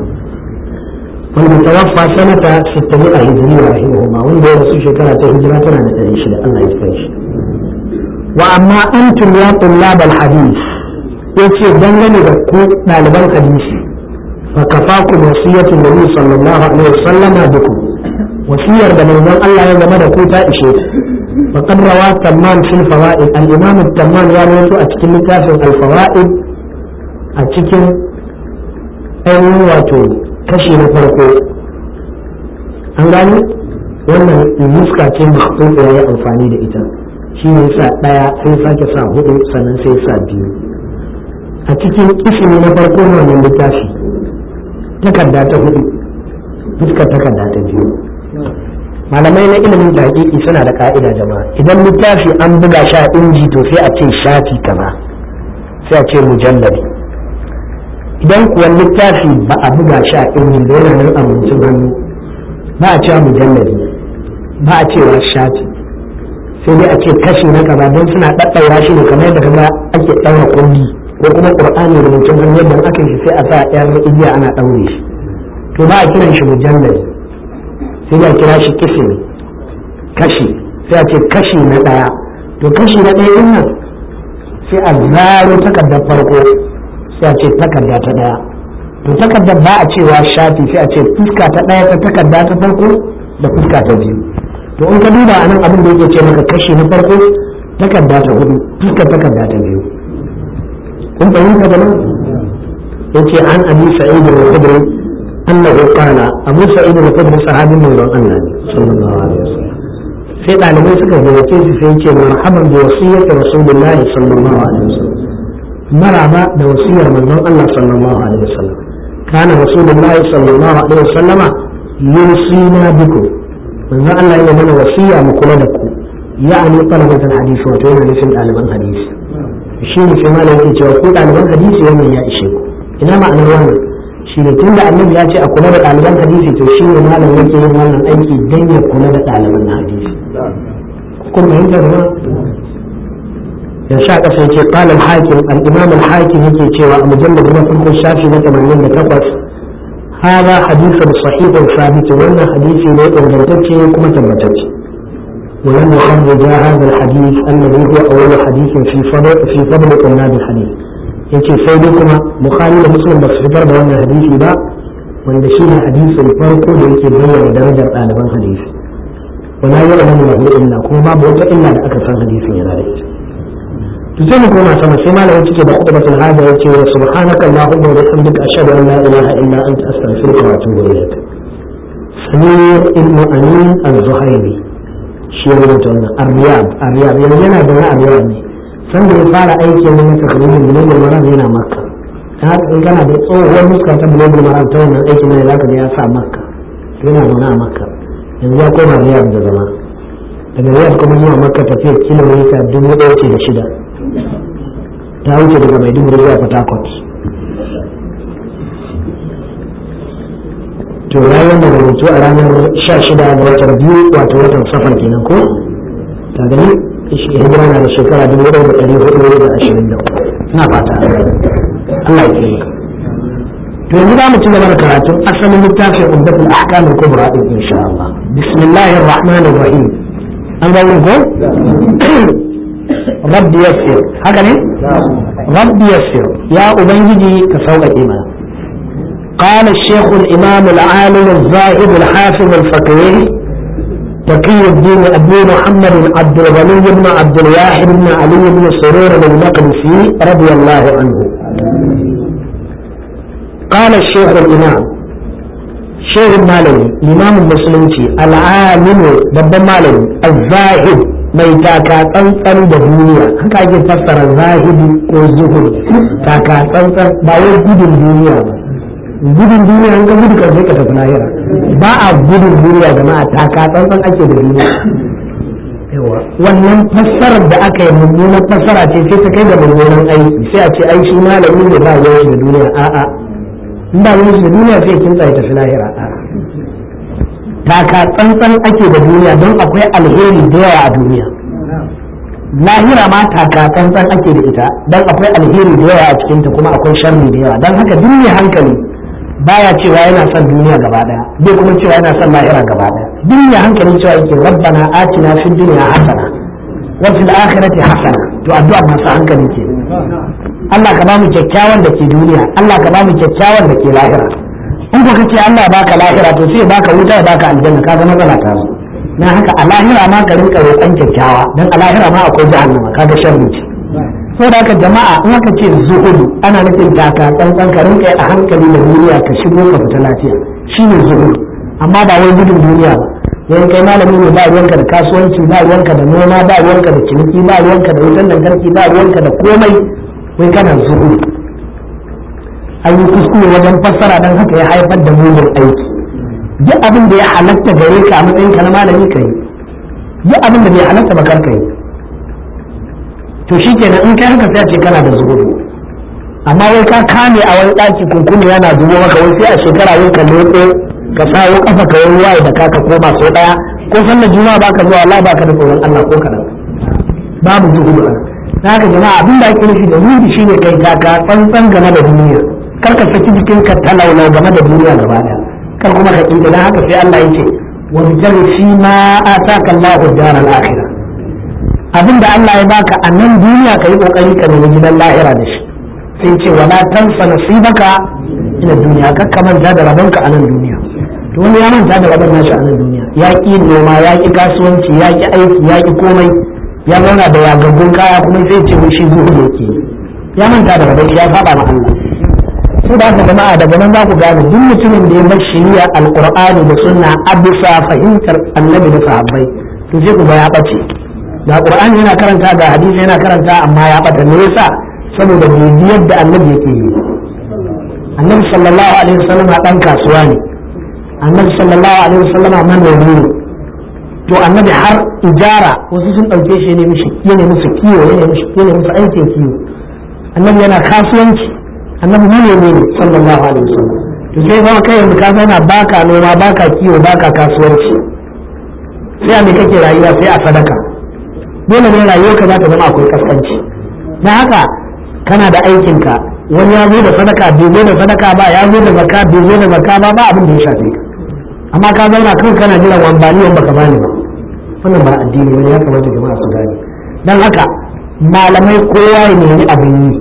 wanda tawaffa sanata sittani a hijiri wa rahimahuma wanda ya rasu shekara ta hijira tana da ɗari shida Allah ya kai shi wa amma antum ya tullabal hadis yace dangane da ku ɗaliban hadisi fa kafakum wasiyatu nabi sallallahu alaihi wasallama bikum wasiyar da manzon Allah ya zama da ku ta ishe fa qad rawa tamam fil fawaid al imam tamam ya rawaito a cikin littafin al fawaid a cikin ainihin wato kashi na farko an gani wannan nuska ce makhtuta ya yi amfani da ita shi ne sa ɗaya sai sake sa hudu sannan sai sa biyu a cikin ismi na farko na wannan littafi takarda ta hudu fuskar takarda ta biyu malamai na ilimin taƙiƙi suna da ka'ida jama'a idan littafi an buga sha inji to sai a ce shafi kaza sai a ce mujallabi idan kuwa littafi ba a buga shi a injin da yana nan a rubutun hannu ba a cewa mujallabi ba a cewa shafi sai dai a ce kashi na kaza don suna ɗaɗɗaura shi ne kamar yadda kaza ake ɗaura kundi ko kuma ƙur'ani rubutun hannu yadda aka yi sai a sa ƴar igiya ana ɗaure shi to ba a kiran shi mujallabi sai dai a kira shi kisimi kashi sai a ce kashi na ɗaya to kashi na ɗaya ɗin nan sai a zaro takardar farko sai a ce takarda ta daya to takardar ba a cewa shafi sai a ce fuska ta daya ta takarda ta farko da fuska ta biyu to in ka duba anan abin da yake ce maka kashi na farko takarda ta hudu fuskar takarda ta biyu kun fahimta da nan yace an abi sa'id al-khudri annahu qala abu sa'id al-khudri sahabin manzon Allah ne sallallahu alaihi wasallam sai dalibai suka gayyace shi sai yace marhaban bi wasiyyati rasulillahi sallallahu alaihi wasallam maraba da wasiyar manzon Allah sallallahu alaihi wasallam kana rasulullahi sallallahu alaihi wasallam yusina biku manzon Allah yana mana wasiya mu kula da ku ya'ani talabatul hadisi wato yana nufin ɗaliban hadisi shi ne sai malam yake cewa ku ɗaliban hadisi wannan ya ishe ku ina ma'anar wannan shi ne tunda annabi ya ce a kula da ɗaliban hadisi to shi ne malam yake yin wannan aiki dan ya kula da ɗaliban hadisi kun fahimta da ya sha ƙasa yake ƙalar hakim al'imam al-hakim yake cewa a mujallar na farko shafi na 88 hada hadisin sahihun sabit wannan hadisi ne ingantacce kuma tabbatacce ولم يخرج هذا الحديث الذي هو أول حديث في فضل في فضل طلاب الحديث yace sai dai kuma bukhari da muslim ba su fitar da wannan hadisi ba wanda shi ne hadisin farko da yake bayyana darajar ɗaliban hadisi wala ya'lamu lahu illa kuma babu wata illa da aka san hadisin yana da ita to sai mu koma sama sai malamin cike da khutbatul hada yace wa subhanaka allahumma wa bihamdika ashhadu an la ilaha illa anta astaghfiruka wa atubu ilayk samir ibn amin az-zuhairi shi ya rubuta wannan ar-riyad ar-riyad yanzu yana da wani ar-riyad ne san da ya fara aiki ne na takririn bulugul maram yana makka ta haka in kana da tsohuwar muska ta bulugul maram ta wannan aikin ne zaka ga ya sa makka yana zaune a makka yanzu ya koma riyad da zama daga riyad kuma zuwa makka tafiyar kilomita dubu ɗaya ce da shida ta wuce daga maiduguri zuwa port harcourt to rayuwar da rubutu a ranar sha shida ga watan biyu wato watan safar kenan ko ta gani hijira na da shekara dubu ɗaya da ɗari hudu da ashirin da ina fata Allah ya taimaka to yanzu za mu ci gaba da karatun asalin littafin umdatul ahkam al-kubra din insha Allah bismillahir rahmanir rahim an ga wurin ko rabbi yassir haka ne rabbi yassir ya ubangiji ka sauƙaƙe mana قال الشيخ الإمام العالم الزاهد الحافظ الفقيه تقي الدين أبي محمد عبد الغني بن عبد الواحد بن علي بن سرور المقدسي رضي الله عنه قال الشيخ الإمام شيخ المالي الإمام المسلم العالم ضد مالي الزاهد mai taka tsantsan da duniya haka ake fassara zahidi ko zuhud taka tsantsan ba wai gudun duniya ba gudun duniya an ka gudu karfe ka tafi lahira ba a gudun duniya jama'a taka tsantsan ake da duniya yawa wannan fassarar da aka yi mummunan fassara ce sai ta kai da mummunan aiki sai a ce ai shi malami ne ba yawan da duniya a'a in ba yawan da duniya sai kin tsaye tafi lahira a'a taka tsantsan ake da duniya don akwai alheri da yawa a duniya lahira ma taka tsantsan ake da ita don akwai alheri da yawa a cikinta kuma akwai sharri da yawa don haka duk mai hankali baya cewa yana son duniya gaba daya bai kuma cewa yana son lahira gaba daya duk mai hankali cewa yake rabbana atina fid dunya hasana wa fil akhirati hasana to addu'a masu hankali ke Allah ka ba mu kyakkyawan da ke duniya Allah ka ba mu kyakkyawan da ke lahira in ko kace Allah baka lahira to sai baka wuta ya baka aljanna kaga matsala ta zo na haka a lahira ma ka rinka roƙon kyakkyawa dan a lahira ma akwai jahannama kaga sharri ce saboda haka jama'a in aka ce zuhudu ana nufin taka tsantsan ka rinka a hankali da duniya ka shigo ka fita lafiya shine zuhudu amma ba wai gudun duniya ba yayin kai malami ne ba ruwanka da kasuwanci ba ruwanka da noma ba ruwanka da ciniki ba ruwanka da wutan lantarki ba ruwanka da komai wai kana zuhudu an yi kuskure wajen fassara dan haka ya haifar da mugun aiki duk abin da ya halatta gare ka a matsayin ka na malami ka yi duk abin da bai halatta ba kar ka yi to shi kenan in kai haka sai ce kana da zuhudu amma wai ka kame a wani ɗaki kunkuni yana zubo maka wai sai a shekara wai ka lotse ka sawo kafa ka wani waye da ka ka koma sau ɗaya ko sallar juma'a baka zuwa Allah baka da tsoron Allah ko kaɗan babu zuhudu a haka jama'a abin da ake nufi da zuhudu shine kai kaka tsantsan game da duniya kar ka saki jikin ka talaulau game da duniya gaba ɗaya kar kuma ka kinta dan haka sai Allah ya ce wa bitar fi ma ataka Allahu daral akhirah abin da Allah ya baka a nan duniya ka yi kokari ka nemi gidan lahira da shi sai ce wala tansa nasibaka ina duniya kar ka manta da rabonka a nan duniya to wani ya manta da rabon nashi a nan duniya ya ki noma ya ki kasuwanci ya ki aiki ya ki komai ya zauna da yagaggun kaya kuma sai ce wai shi zuhu yake ya manta da rabon ya saba ma Allah su da haka jama'a daga nan za ku gane duk mutumin da ya bar shari'a alqur'ani da sunna a bisa fahimtar annabi da sahabbai to sai ku ga ya bace da qur'ani yana karanta ga hadisi yana karanta amma ya bata me yasa saboda bibiyar da annabi yake yi annabi sallallahu alaihi wasallam dan kasuwa ne annabi sallallahu alaihi wasallam manomi ne to annabi har ijara wasu sun dauke shi ne mishi yana musu kiwo yana mishi yana musu aikin kiwo annabi yana kasuwanci annabi manomi ne sallallahu alaihi wasallam to sai ba kai yanzu ka zauna baka noma baka kiwo baka kasuwanci sai a me kake rayuwa sai a sadaka dole ne rayuwarka za ta zama akwai kaskanci na haka kana da aikinka wani ya zo da sadaka bai zo da sadaka ba ya zo da zakka bai zo da zakka ba ba abin da ya shafe ka amma ka zauna kan kana jiran wambani wanda baka bani ba wannan ba addini wani ya kamata jama'a su gane dan haka malamai kowa ya nemi abin yi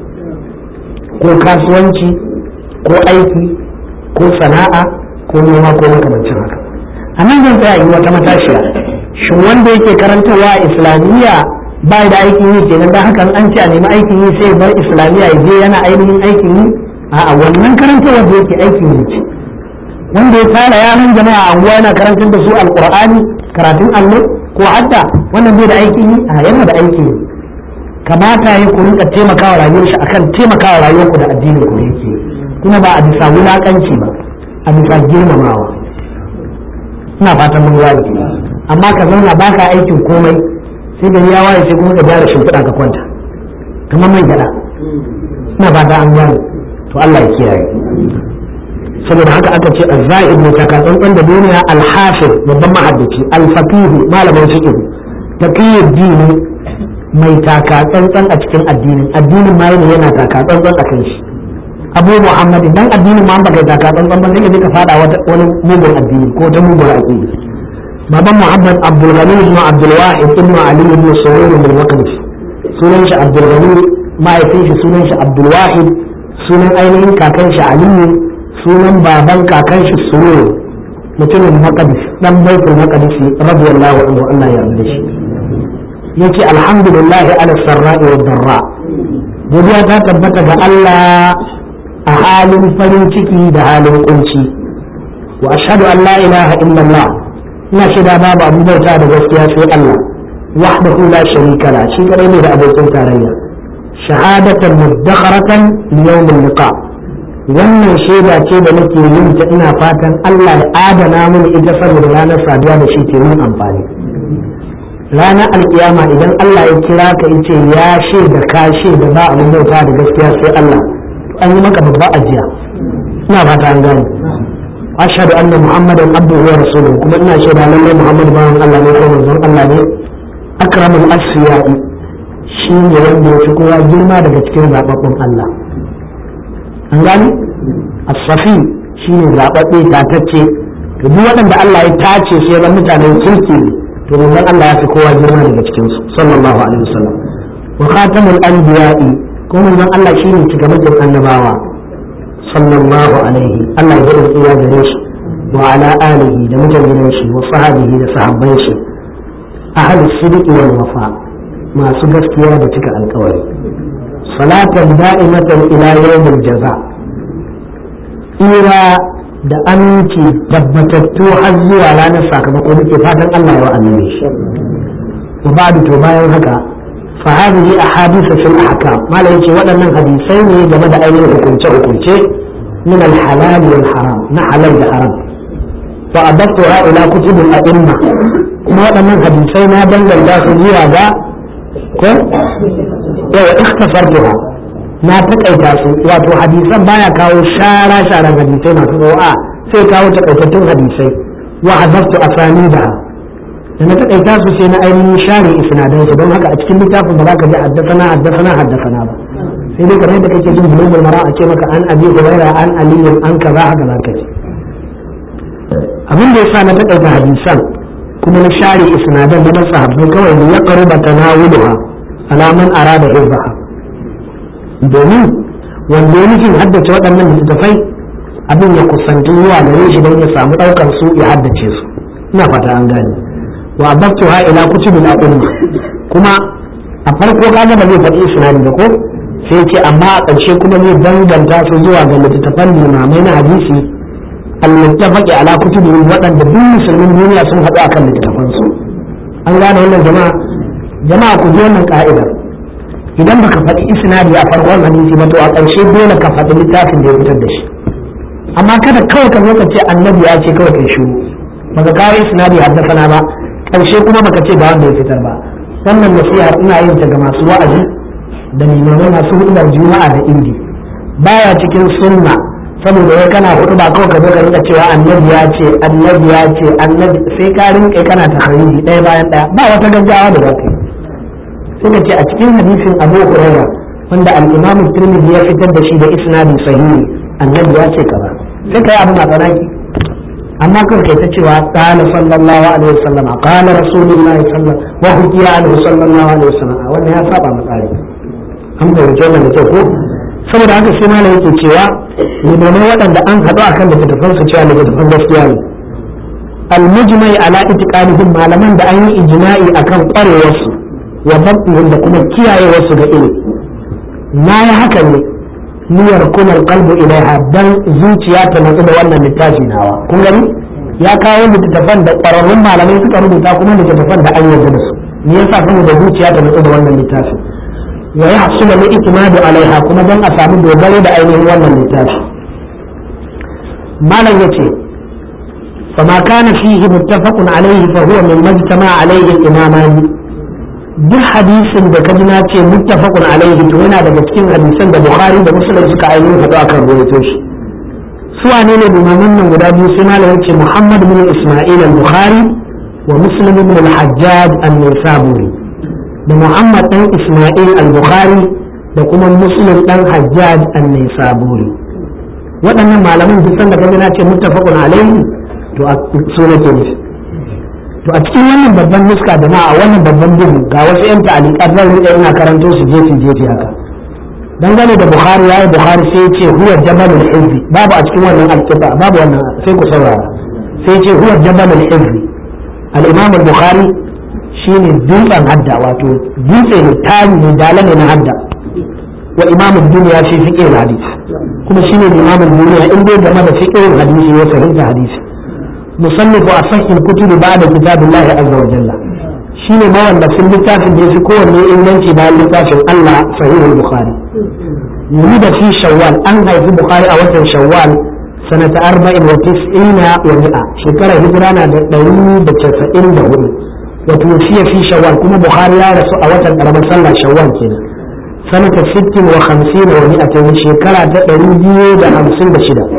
ko kasuwanci ko aiki ko sana'a ko noma ko makamancin haka a nan zan tsaya yi wata matashiya shin wanda yake karantarwa a islamiyya ba da aikin yi kenan da hakan an ce a nemi aikin yi sai bar islamiyya ya je yana ainihin aikin yi a wannan karantarwa da yake aikin yi ce wanda ya tara yaran jama'a a anguwa yana karantar da su alqur'ani karatun allo ko hadda wannan bai da aikin yi a yana da aikin yi kamata ya ku rinka taimakawa rayuwar shi akan taimakawa rayuwar ku da addinin ku da yake kuma ba a bisa wulakanci ba a bisa girmamawa ina fatan mun gane amma ka zauna ba ka aikin komai sai gari ya waye sai kuma ka gyara shimfiɗa ka kwanta kamar mai gyaɗa ina ba an gane to Allah ya kiyaye saboda haka aka ce az-za'id ne taka tsantsan da duniya al-hafiz babban mahaddaci al-faqih malamin fiqh taqiyyu dini mai taka tsantsan a cikin addinin addinin ma yana taka tsantsan a kan shi abu muhammad dan addinin ma baka taka tsantsan ba sai ka ka fada wani mugun addini ko ta mugun aqida baban muhammad abdul ghani ibn abdul wahid ibn ali ibn surur bin waqif sunan shi abdul ghani mahaifin shi sunan shi abdul wahid sunan ainihin kakan shi aliyu sunan baban kakan shi surur mutumin maqdis dan baitul maqdis radiyallahu anhu Allah ya yarda shi yace alhamdulillah ala sarra'i wa darra godiya ta tabbata ga Allah a halin farin ciki da halin kunci wa ashhadu an la ilaha illallah ina shaida babu abu bauta da gaskiya sai Allah wahdahu la sharika la shi kadai ne da abokin tarayya shahadatan mudakharatan li yawm liqa wannan shaida ce da nake yin ta ina fatan Allah ya adana mini ita saboda ranar saduwa da shi ke mun amfani ranar alkiyama idan Allah ya kira ka yace ya shaida ka shaida ba abin bauta da gaskiya sai Allah an yi maka babba ajiya ina fata an gane ashhadu anna muhammadan abduhu wa rasuluhu kuma ina shaida lallai muhammad bawan Allah ne ko manzon Allah ne akramul asfiya'i shi ne wanda ya fi kowa girma daga cikin zababbun Allah an gani as-safi shi ne zababbe tatacce to duk waɗanda Allah ya tace su ya mutanen kirki ne to manzon Allah ya fi kowa girma daga cikin su sallallahu alaihi wasallam wa khatamul anbiya'i ko manzon Allah shi ne cigamakin annabawa sallallahu alaihi Allah ya yi tsira gare shi wa ala alihi da mutanen shi wa sahabihi da sahabban shi ahli sidqi wal wafa masu gaskiya da cika alkawari salatan da'imatan ila yawmil jaza ira da aminci tabbatattu har zuwa ranar sakamako muke fatan Allah ya wa annabi shi wa ba'du to bayan haka fa hadhihi ahadith fil ahkam malai yace waɗannan hadisai ne game da ainihin hukunce hukunce min al halal wal haram na halal da haram wa adattuha ila kutub al a'imma kuma waɗannan hadisai na danganta su zuwa ga ko yawa ikhtasartuha na takaita su wato hadisan baya kawo shara sharan hadisai masu tsawo sai kawo takaitattun hadisai wa hadaftu asanidaha da na takaita su sai na ainihin share isnadan su don haka a cikin littafin ba za ka ji haddasana haddasana haddasana ba sai dai kamar yadda kake jin bulugul mara a ce maka an abi huraira an aliyin an kaza haka za ka ji abin da yasa na takaita hadisan kuma na share isnadan da sahabbai kawai ne ya qaruba tanawuluha ala man arada hizbaha domin wanda ya nufin haddace waɗannan littattafai abin ya kusanci zuwa gare shi don ya samu ɗaukar su ya haddace su ina fata an gane wa ababtuha ila kutubul a'imma kuma a farko kaga ba zai faɗi isnadi ba ko sai ce amma a ƙarshe kuma zai danganta su zuwa ga littattafan limamai na hadisi al-muttafaqi ala kutubihim waɗanda duk musulmin duniya sun haɗu akan littattafan su an gane wannan jama'a jama'a ku ji wannan ka'idar idan baka faɗi isnadi a farkon hadisi ba to a ƙarshe dole ka faɗi littafin da ya fitar da shi amma kada kawai ka zo ka ce annabi ya ce kawai kai shiru baka kawo isnadi haddasa ba ƙarshe kuma baka ce ba wanda ya fitar ba wannan nasihar ina yin ta ga masu wa'azi da limamai masu hudar juma'a da indi baya cikin sunna saboda wai kana hudu ba kawai ka zo ka rinka cewa annabi ya ce annabi ya ce annabi sai ka rinka kana takhariji ɗaya bayan ɗaya ba wata gaggawa da za ka yi sai ka ce a cikin hadisin Abu Hurairah wanda al-Imam Tirmidhi ya fitar da shi da isnadi sahihi annabi ya ce kaza sai kai abu matsanaki amma kawai kai ta cewa qala sallallahu alaihi wasallam qala rasulullahi sallallahu wa hukiya anhu sallallahu alaihi wasallam wannan ya saba matsari an fahimci wannan da kyau ko saboda haka sai malam yake cewa limamai waɗanda an haɗu akan littattafan su cewa littattafan gaskiya ne al-mujmai ala itiqadihim malaman da an yi ijma'i akan ƙwarewarsu wa dabtihim da kuma kiyayewarsu ga ilimi na yi haka ne niyyar kunar kalbu ilaiha dan zuciya ta natsu da wannan littafi nawa kun gani ya kawo littattafan da ƙwararrun malamai suka rubuta kuma littattafan da an yarda da su me yasa kuma da zuciya ta natsu da wannan littafi wa ya hasula li itimadu alaiha kuma dan a samu dogaro da ainihin wannan littafi malam yace فما كان فيه متفق عليه فهو مما اجتمع عليه الإمامان duk hadisin da ka ji na ce muttafaqun alaihi to yana daga cikin hadisan da bukhari da muslim suka ainihin hadu akan rawaito shi su wane ne limaman nan guda biyu sai malam yace muhammad bin isma'il al-bukhari wa muslim bin al-hajjaj an-nisaburi da muhammad dan isma'il al-bukhari da kuma muslim dan hajjaj an-nisaburi waɗannan malaman duk sanda ka ji na ce muttafaqun alaihi to su nake nufi to a cikin wannan babban nuska da ma a wannan babban bugu ga wasu yan ta'aliqat zan rika ina karanto su jefi jefi haka dangane da bukhari yayi bukhari sai ya ce huwa jabalul hizbi babu a cikin wannan alqiba babu wannan sai ku saurara sai ya ce huwa jabalul hizbi al-imam al-bukhari shine dutsen hadda wato dutse ne tari ne dalale na hadda wa imam ad-dunya fi fiqh al-hadith kuma shine imam ad-dunya in dai game da fiqh al-hadisi ya fahimta hadisi مصنف أصح الكتب بعد كتاب الله عز وجل شيني ما ولا في اللتاف اللي في كون إننتي بعد اللتاف الله صحيح البخاري ولد في شوال أنهى في البخاري أولا شوال سنة أربع وتسعين ومئة شكرا هجرانا دليل بتسعين دهول وتوفي في شوال كما بخاري يا رسول أولا رمى صلى شوال كده سنة ست وخمسين ومئة شكرا دليل بخمسين بشدة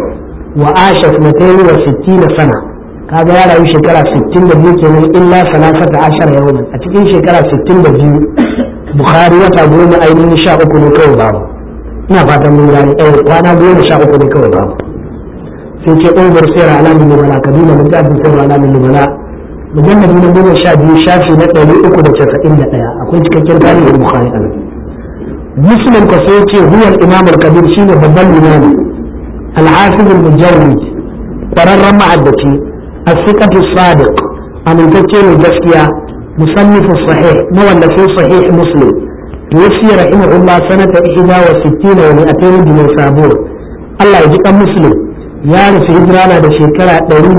wa asha sanatayn wa sittina sana kaga ya rayu shekara 62 kenan illa salasata ashara yawman a cikin shekara 62 bukhari wata goma ainihin sha uku ne kawai babu ina fatan mun gane eh kwana goma sha uku ne kawai babu sai ce umar sayar alamin nubala kaduna littafin sayar alamin nubala mujalladi na goma sha biyu shafi na ɗari uku da casa'in da ɗaya akwai cikakken tarihin bukhari a nan muslim ka sai ce huwar imam al-kabir shine babban limami al-hafiz al-mujarrid ƙwararren ma'addaci as-siqatu sadiq amintacce mai gaskiya musannif sahih mawallafin sahih muslim yuwaffi rahimahullah sanata ihda wa sittina wa mi'atayn bi sabur Allah ya ji kan muslim ya rufe hijira na da shekara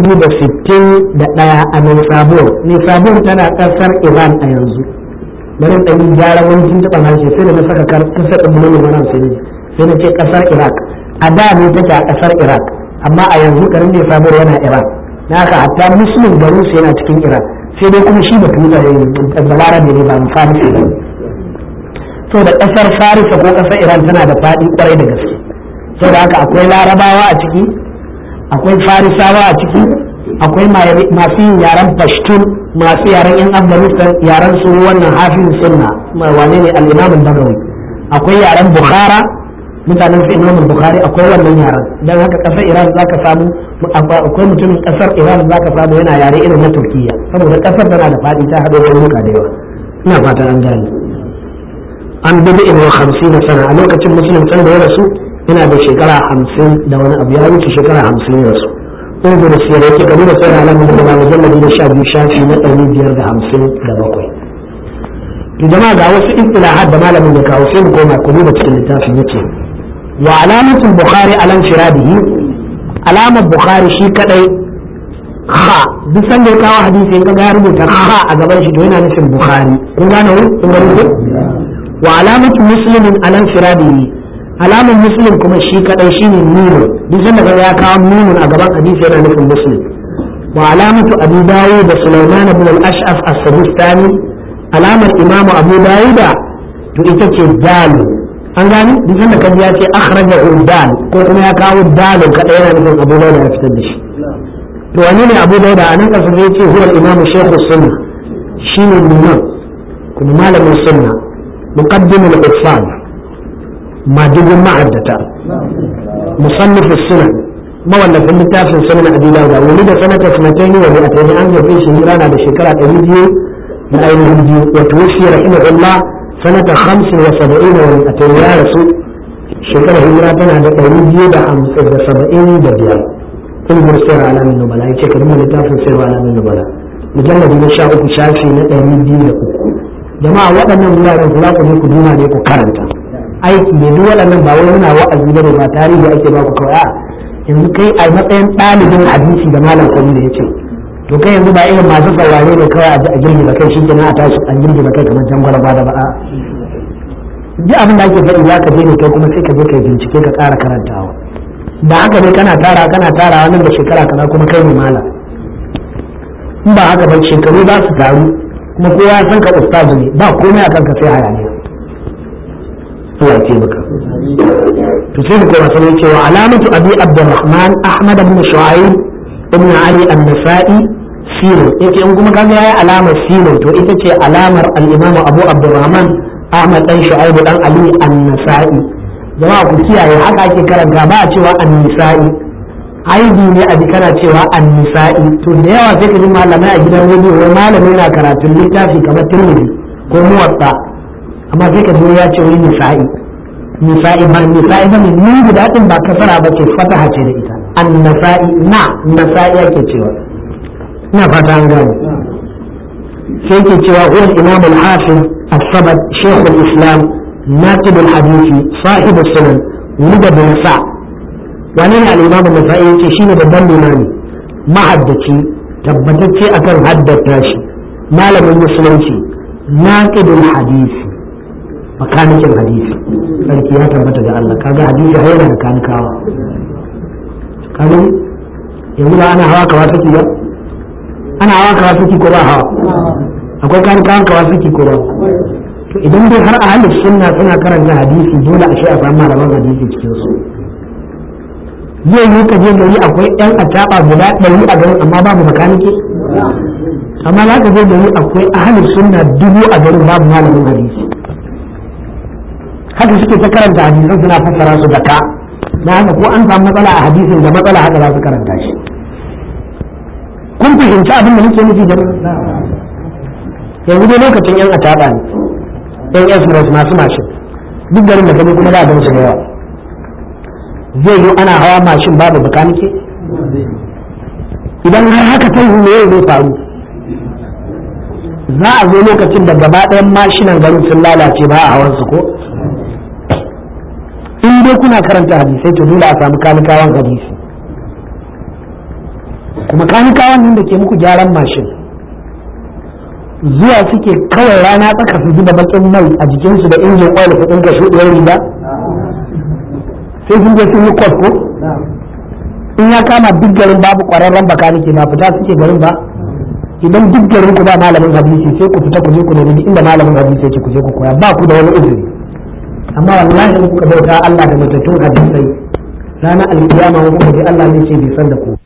261 a Nisabur. Nisabur tana ƙasar Iran a yanzu. Bari ɗan yi gyara wani tun taɓa harshe sai da na saka kasar ɗin mulkin wannan sai sai na ce ƙasar Iraq. A da ne take a ƙasar Iraq amma a yanzu garin Nisabur yana Iran. Na haka hatta Muslim garin su yana cikin Iran. Sai dai kuma shi batu da balarabe ne ba mu farisi ba. Saboda ƙasar Farisa ko ƙasar Iran tana da faɗi ƙwarai da gaske. Saboda haka akwai larabawa a ciki akwai farisawa a ciki akwai masu yin yaren pashtun masu yaren yan afghanistan yaren su wannan hafin sunna wane ne al-imam bagawi akwai yaren bukhara mutanen su imam bukhari akwai wannan yaren dan haka kasar iran zaka samu akwai mutumin kasar iran zaka samu yana yare irin na turkiya saboda kasar tana da fadi ta hado da da yawa ina fata an gane an bibi ibn 50 sana a lokacin musulun san da ya rasu yana da shekara hamsin da wani abu ya wuce shekara hamsin ya rasu ungu da siyar yake gani da sayar alamun da ba mujalladi na sha biyu shafi na ɗari biyar da hamsin da bakwai to jama'a ga wasu istilahat da malamin ya kawo sai mu koma ku duba cikin littafin yake wa alamatul bukhari alan firadihi alamar bukhari shi kadai ha duk sanda ya kawo hadisi in kaga ya rubuta ha a gaban shi to yana nufin bukhari kun gane kun gane wa alamatu muslimin alan firadihi alamar muslim kuma shi kadai shine nunu duk sanda kaga ya kawo nunun a gaban hadisi yana nufin muslim wa alamatu abu dawud da sulaiman ibn al-ash'af as-sabistani alamar imam abu dawud to ita ce dal an gani duk sanda kaji ya ce akhraja dal ko kuma ya kawo dal kadai yana nufin abu dawud ya fitar da shi to wani ne abu dawud a nan kasa zai ce huwa imam shaykh sunna shine liman kuma malamin sunna muqaddim al-ifsad majibin ma'addata musannif sunan mawallafin littafin sunan abi dawud wani da sanata sanataini wa bi'ataini an gabe shi rana da shekara ɗari biyu da ainihin biyu wa tuwfi rahimahullah sanata khamsin wa saba'in wa bi'ataini ya rasu shekara hijira tana da ɗari biyu da hamsin da saba'in da biyar ilmin sayar alamin nubala ya ce ka duba littafin sayar alamin nubala mujalladi na sha uku shafi na ɗari biyu da uku jama'a waɗannan wuraren za ku je ku duma ne ku karanta aiki ne duk waɗannan ba wai muna wa'azi ba ne ba tarihi ake ba ku kawai a yanzu kai a matsayin ɗalibin hadisi da malam kwami da ya ce to kai yanzu ba irin masu saurare ne kawai a girgi da kai shi kenan a tashi an girgi da kai kamar jangwala ba da ba a duk abin da ake faɗi za ka je ne kai kuma sai ka je kai bincike ka ƙara karantawa da haka ne kana tara kana tara nan da shekara kaza kuma kai ne malam in ba haka ba shekaru za su taru kuma kowa ya san ka ustazu ne ba komai a kanka sai hayaniya Allah ya taimaka to sai mu koma sai cewa alamatu abi abdurrahman ahmad ibn shu'aib ibn ali an-nasa'i sino yace in kuma kaga yayi alamar sino to ita ce alamar al-imam abu abdurrahman ahmad dan shu'aib dan ali an-nasa'i jama'a ku kiyaye haka ake karanta ba a cewa an-nisa'i aibi ne a kana cewa an-nisa'i to da yawa sai ka ji malamai a gidan rediyo wai malami yana karatun littafi kamar tirmidhi ko muwatta amma sai ka ya ce wani nisa'i nisa'i ba nisa'i ba ne ni guda din ba kasara ba ce fataha ce da ita an nasa'i na nasa'i ake cewa ina fata an gane sai ke cewa huwa imam al-hafiz as-sabad shaykh al-islam naqib al-hadisi sahib as-sunan wanda bin sa wani ne al-imam an-nasa'i yace shine babban limami mahaddaci tabbatacce akan haddata shi malamin musulunci naqib al-hadisi makanikin hadisi sarki ya tabbata ga Allah kaga hadisi har yana da kanikawa kaga yanzu ba ana hawa kawa saki ba ana hawa kawa saki ko ba hawa akwai kanikawan kawa saki ko ba to idan dai har ahalin sunna suna karanta hadisi dole a shi a samu malaman hadisi cikin su zai yi ka je gari akwai yan acaba guda ɗari a garin amma babu makanike amma za ka je gari akwai ahalin sunna dubu a garin babu malamin hadisi haka suke ta karanta hadisan suna fassara su da ka na haka ko an samu matsala a hadisin da matsala haka za su karanta shi kun fahimci abin da nake nufi jama'a yanzu dai lokacin yan ataba ne yan express masu mashin duk garin da gani kuma za a gan su da yawa zai yi ana hawa mashin babu bakanike idan har haka ta yi ne zai faru za a zo lokacin da gaba ɗayan mashinan garin sun lalace ba a hawan su ko in dai kuna karanta hadisai to dole a samu kanikawan hadisi kuma kanikawan nan da ke muku gyaran mashin zuwa suke kawai rana tsaka su zuba bakin mai a jikinsu da injin oil kudin ka shuɗiyar riga sai sun je sun yi kwas ko in ya kama duk garin babu ƙwararren bakanike ba fita suke garin ba idan duk garin ku ba malamin hadisi sai ku fita ku je ku nemi inda malamin hadisi yake ku je ku koya ba ku da wani uzuri amma wallahi in kuka bauta Allah da matattun hadisai ranar alkiyama kuka ji Allah ne ce bai san da ku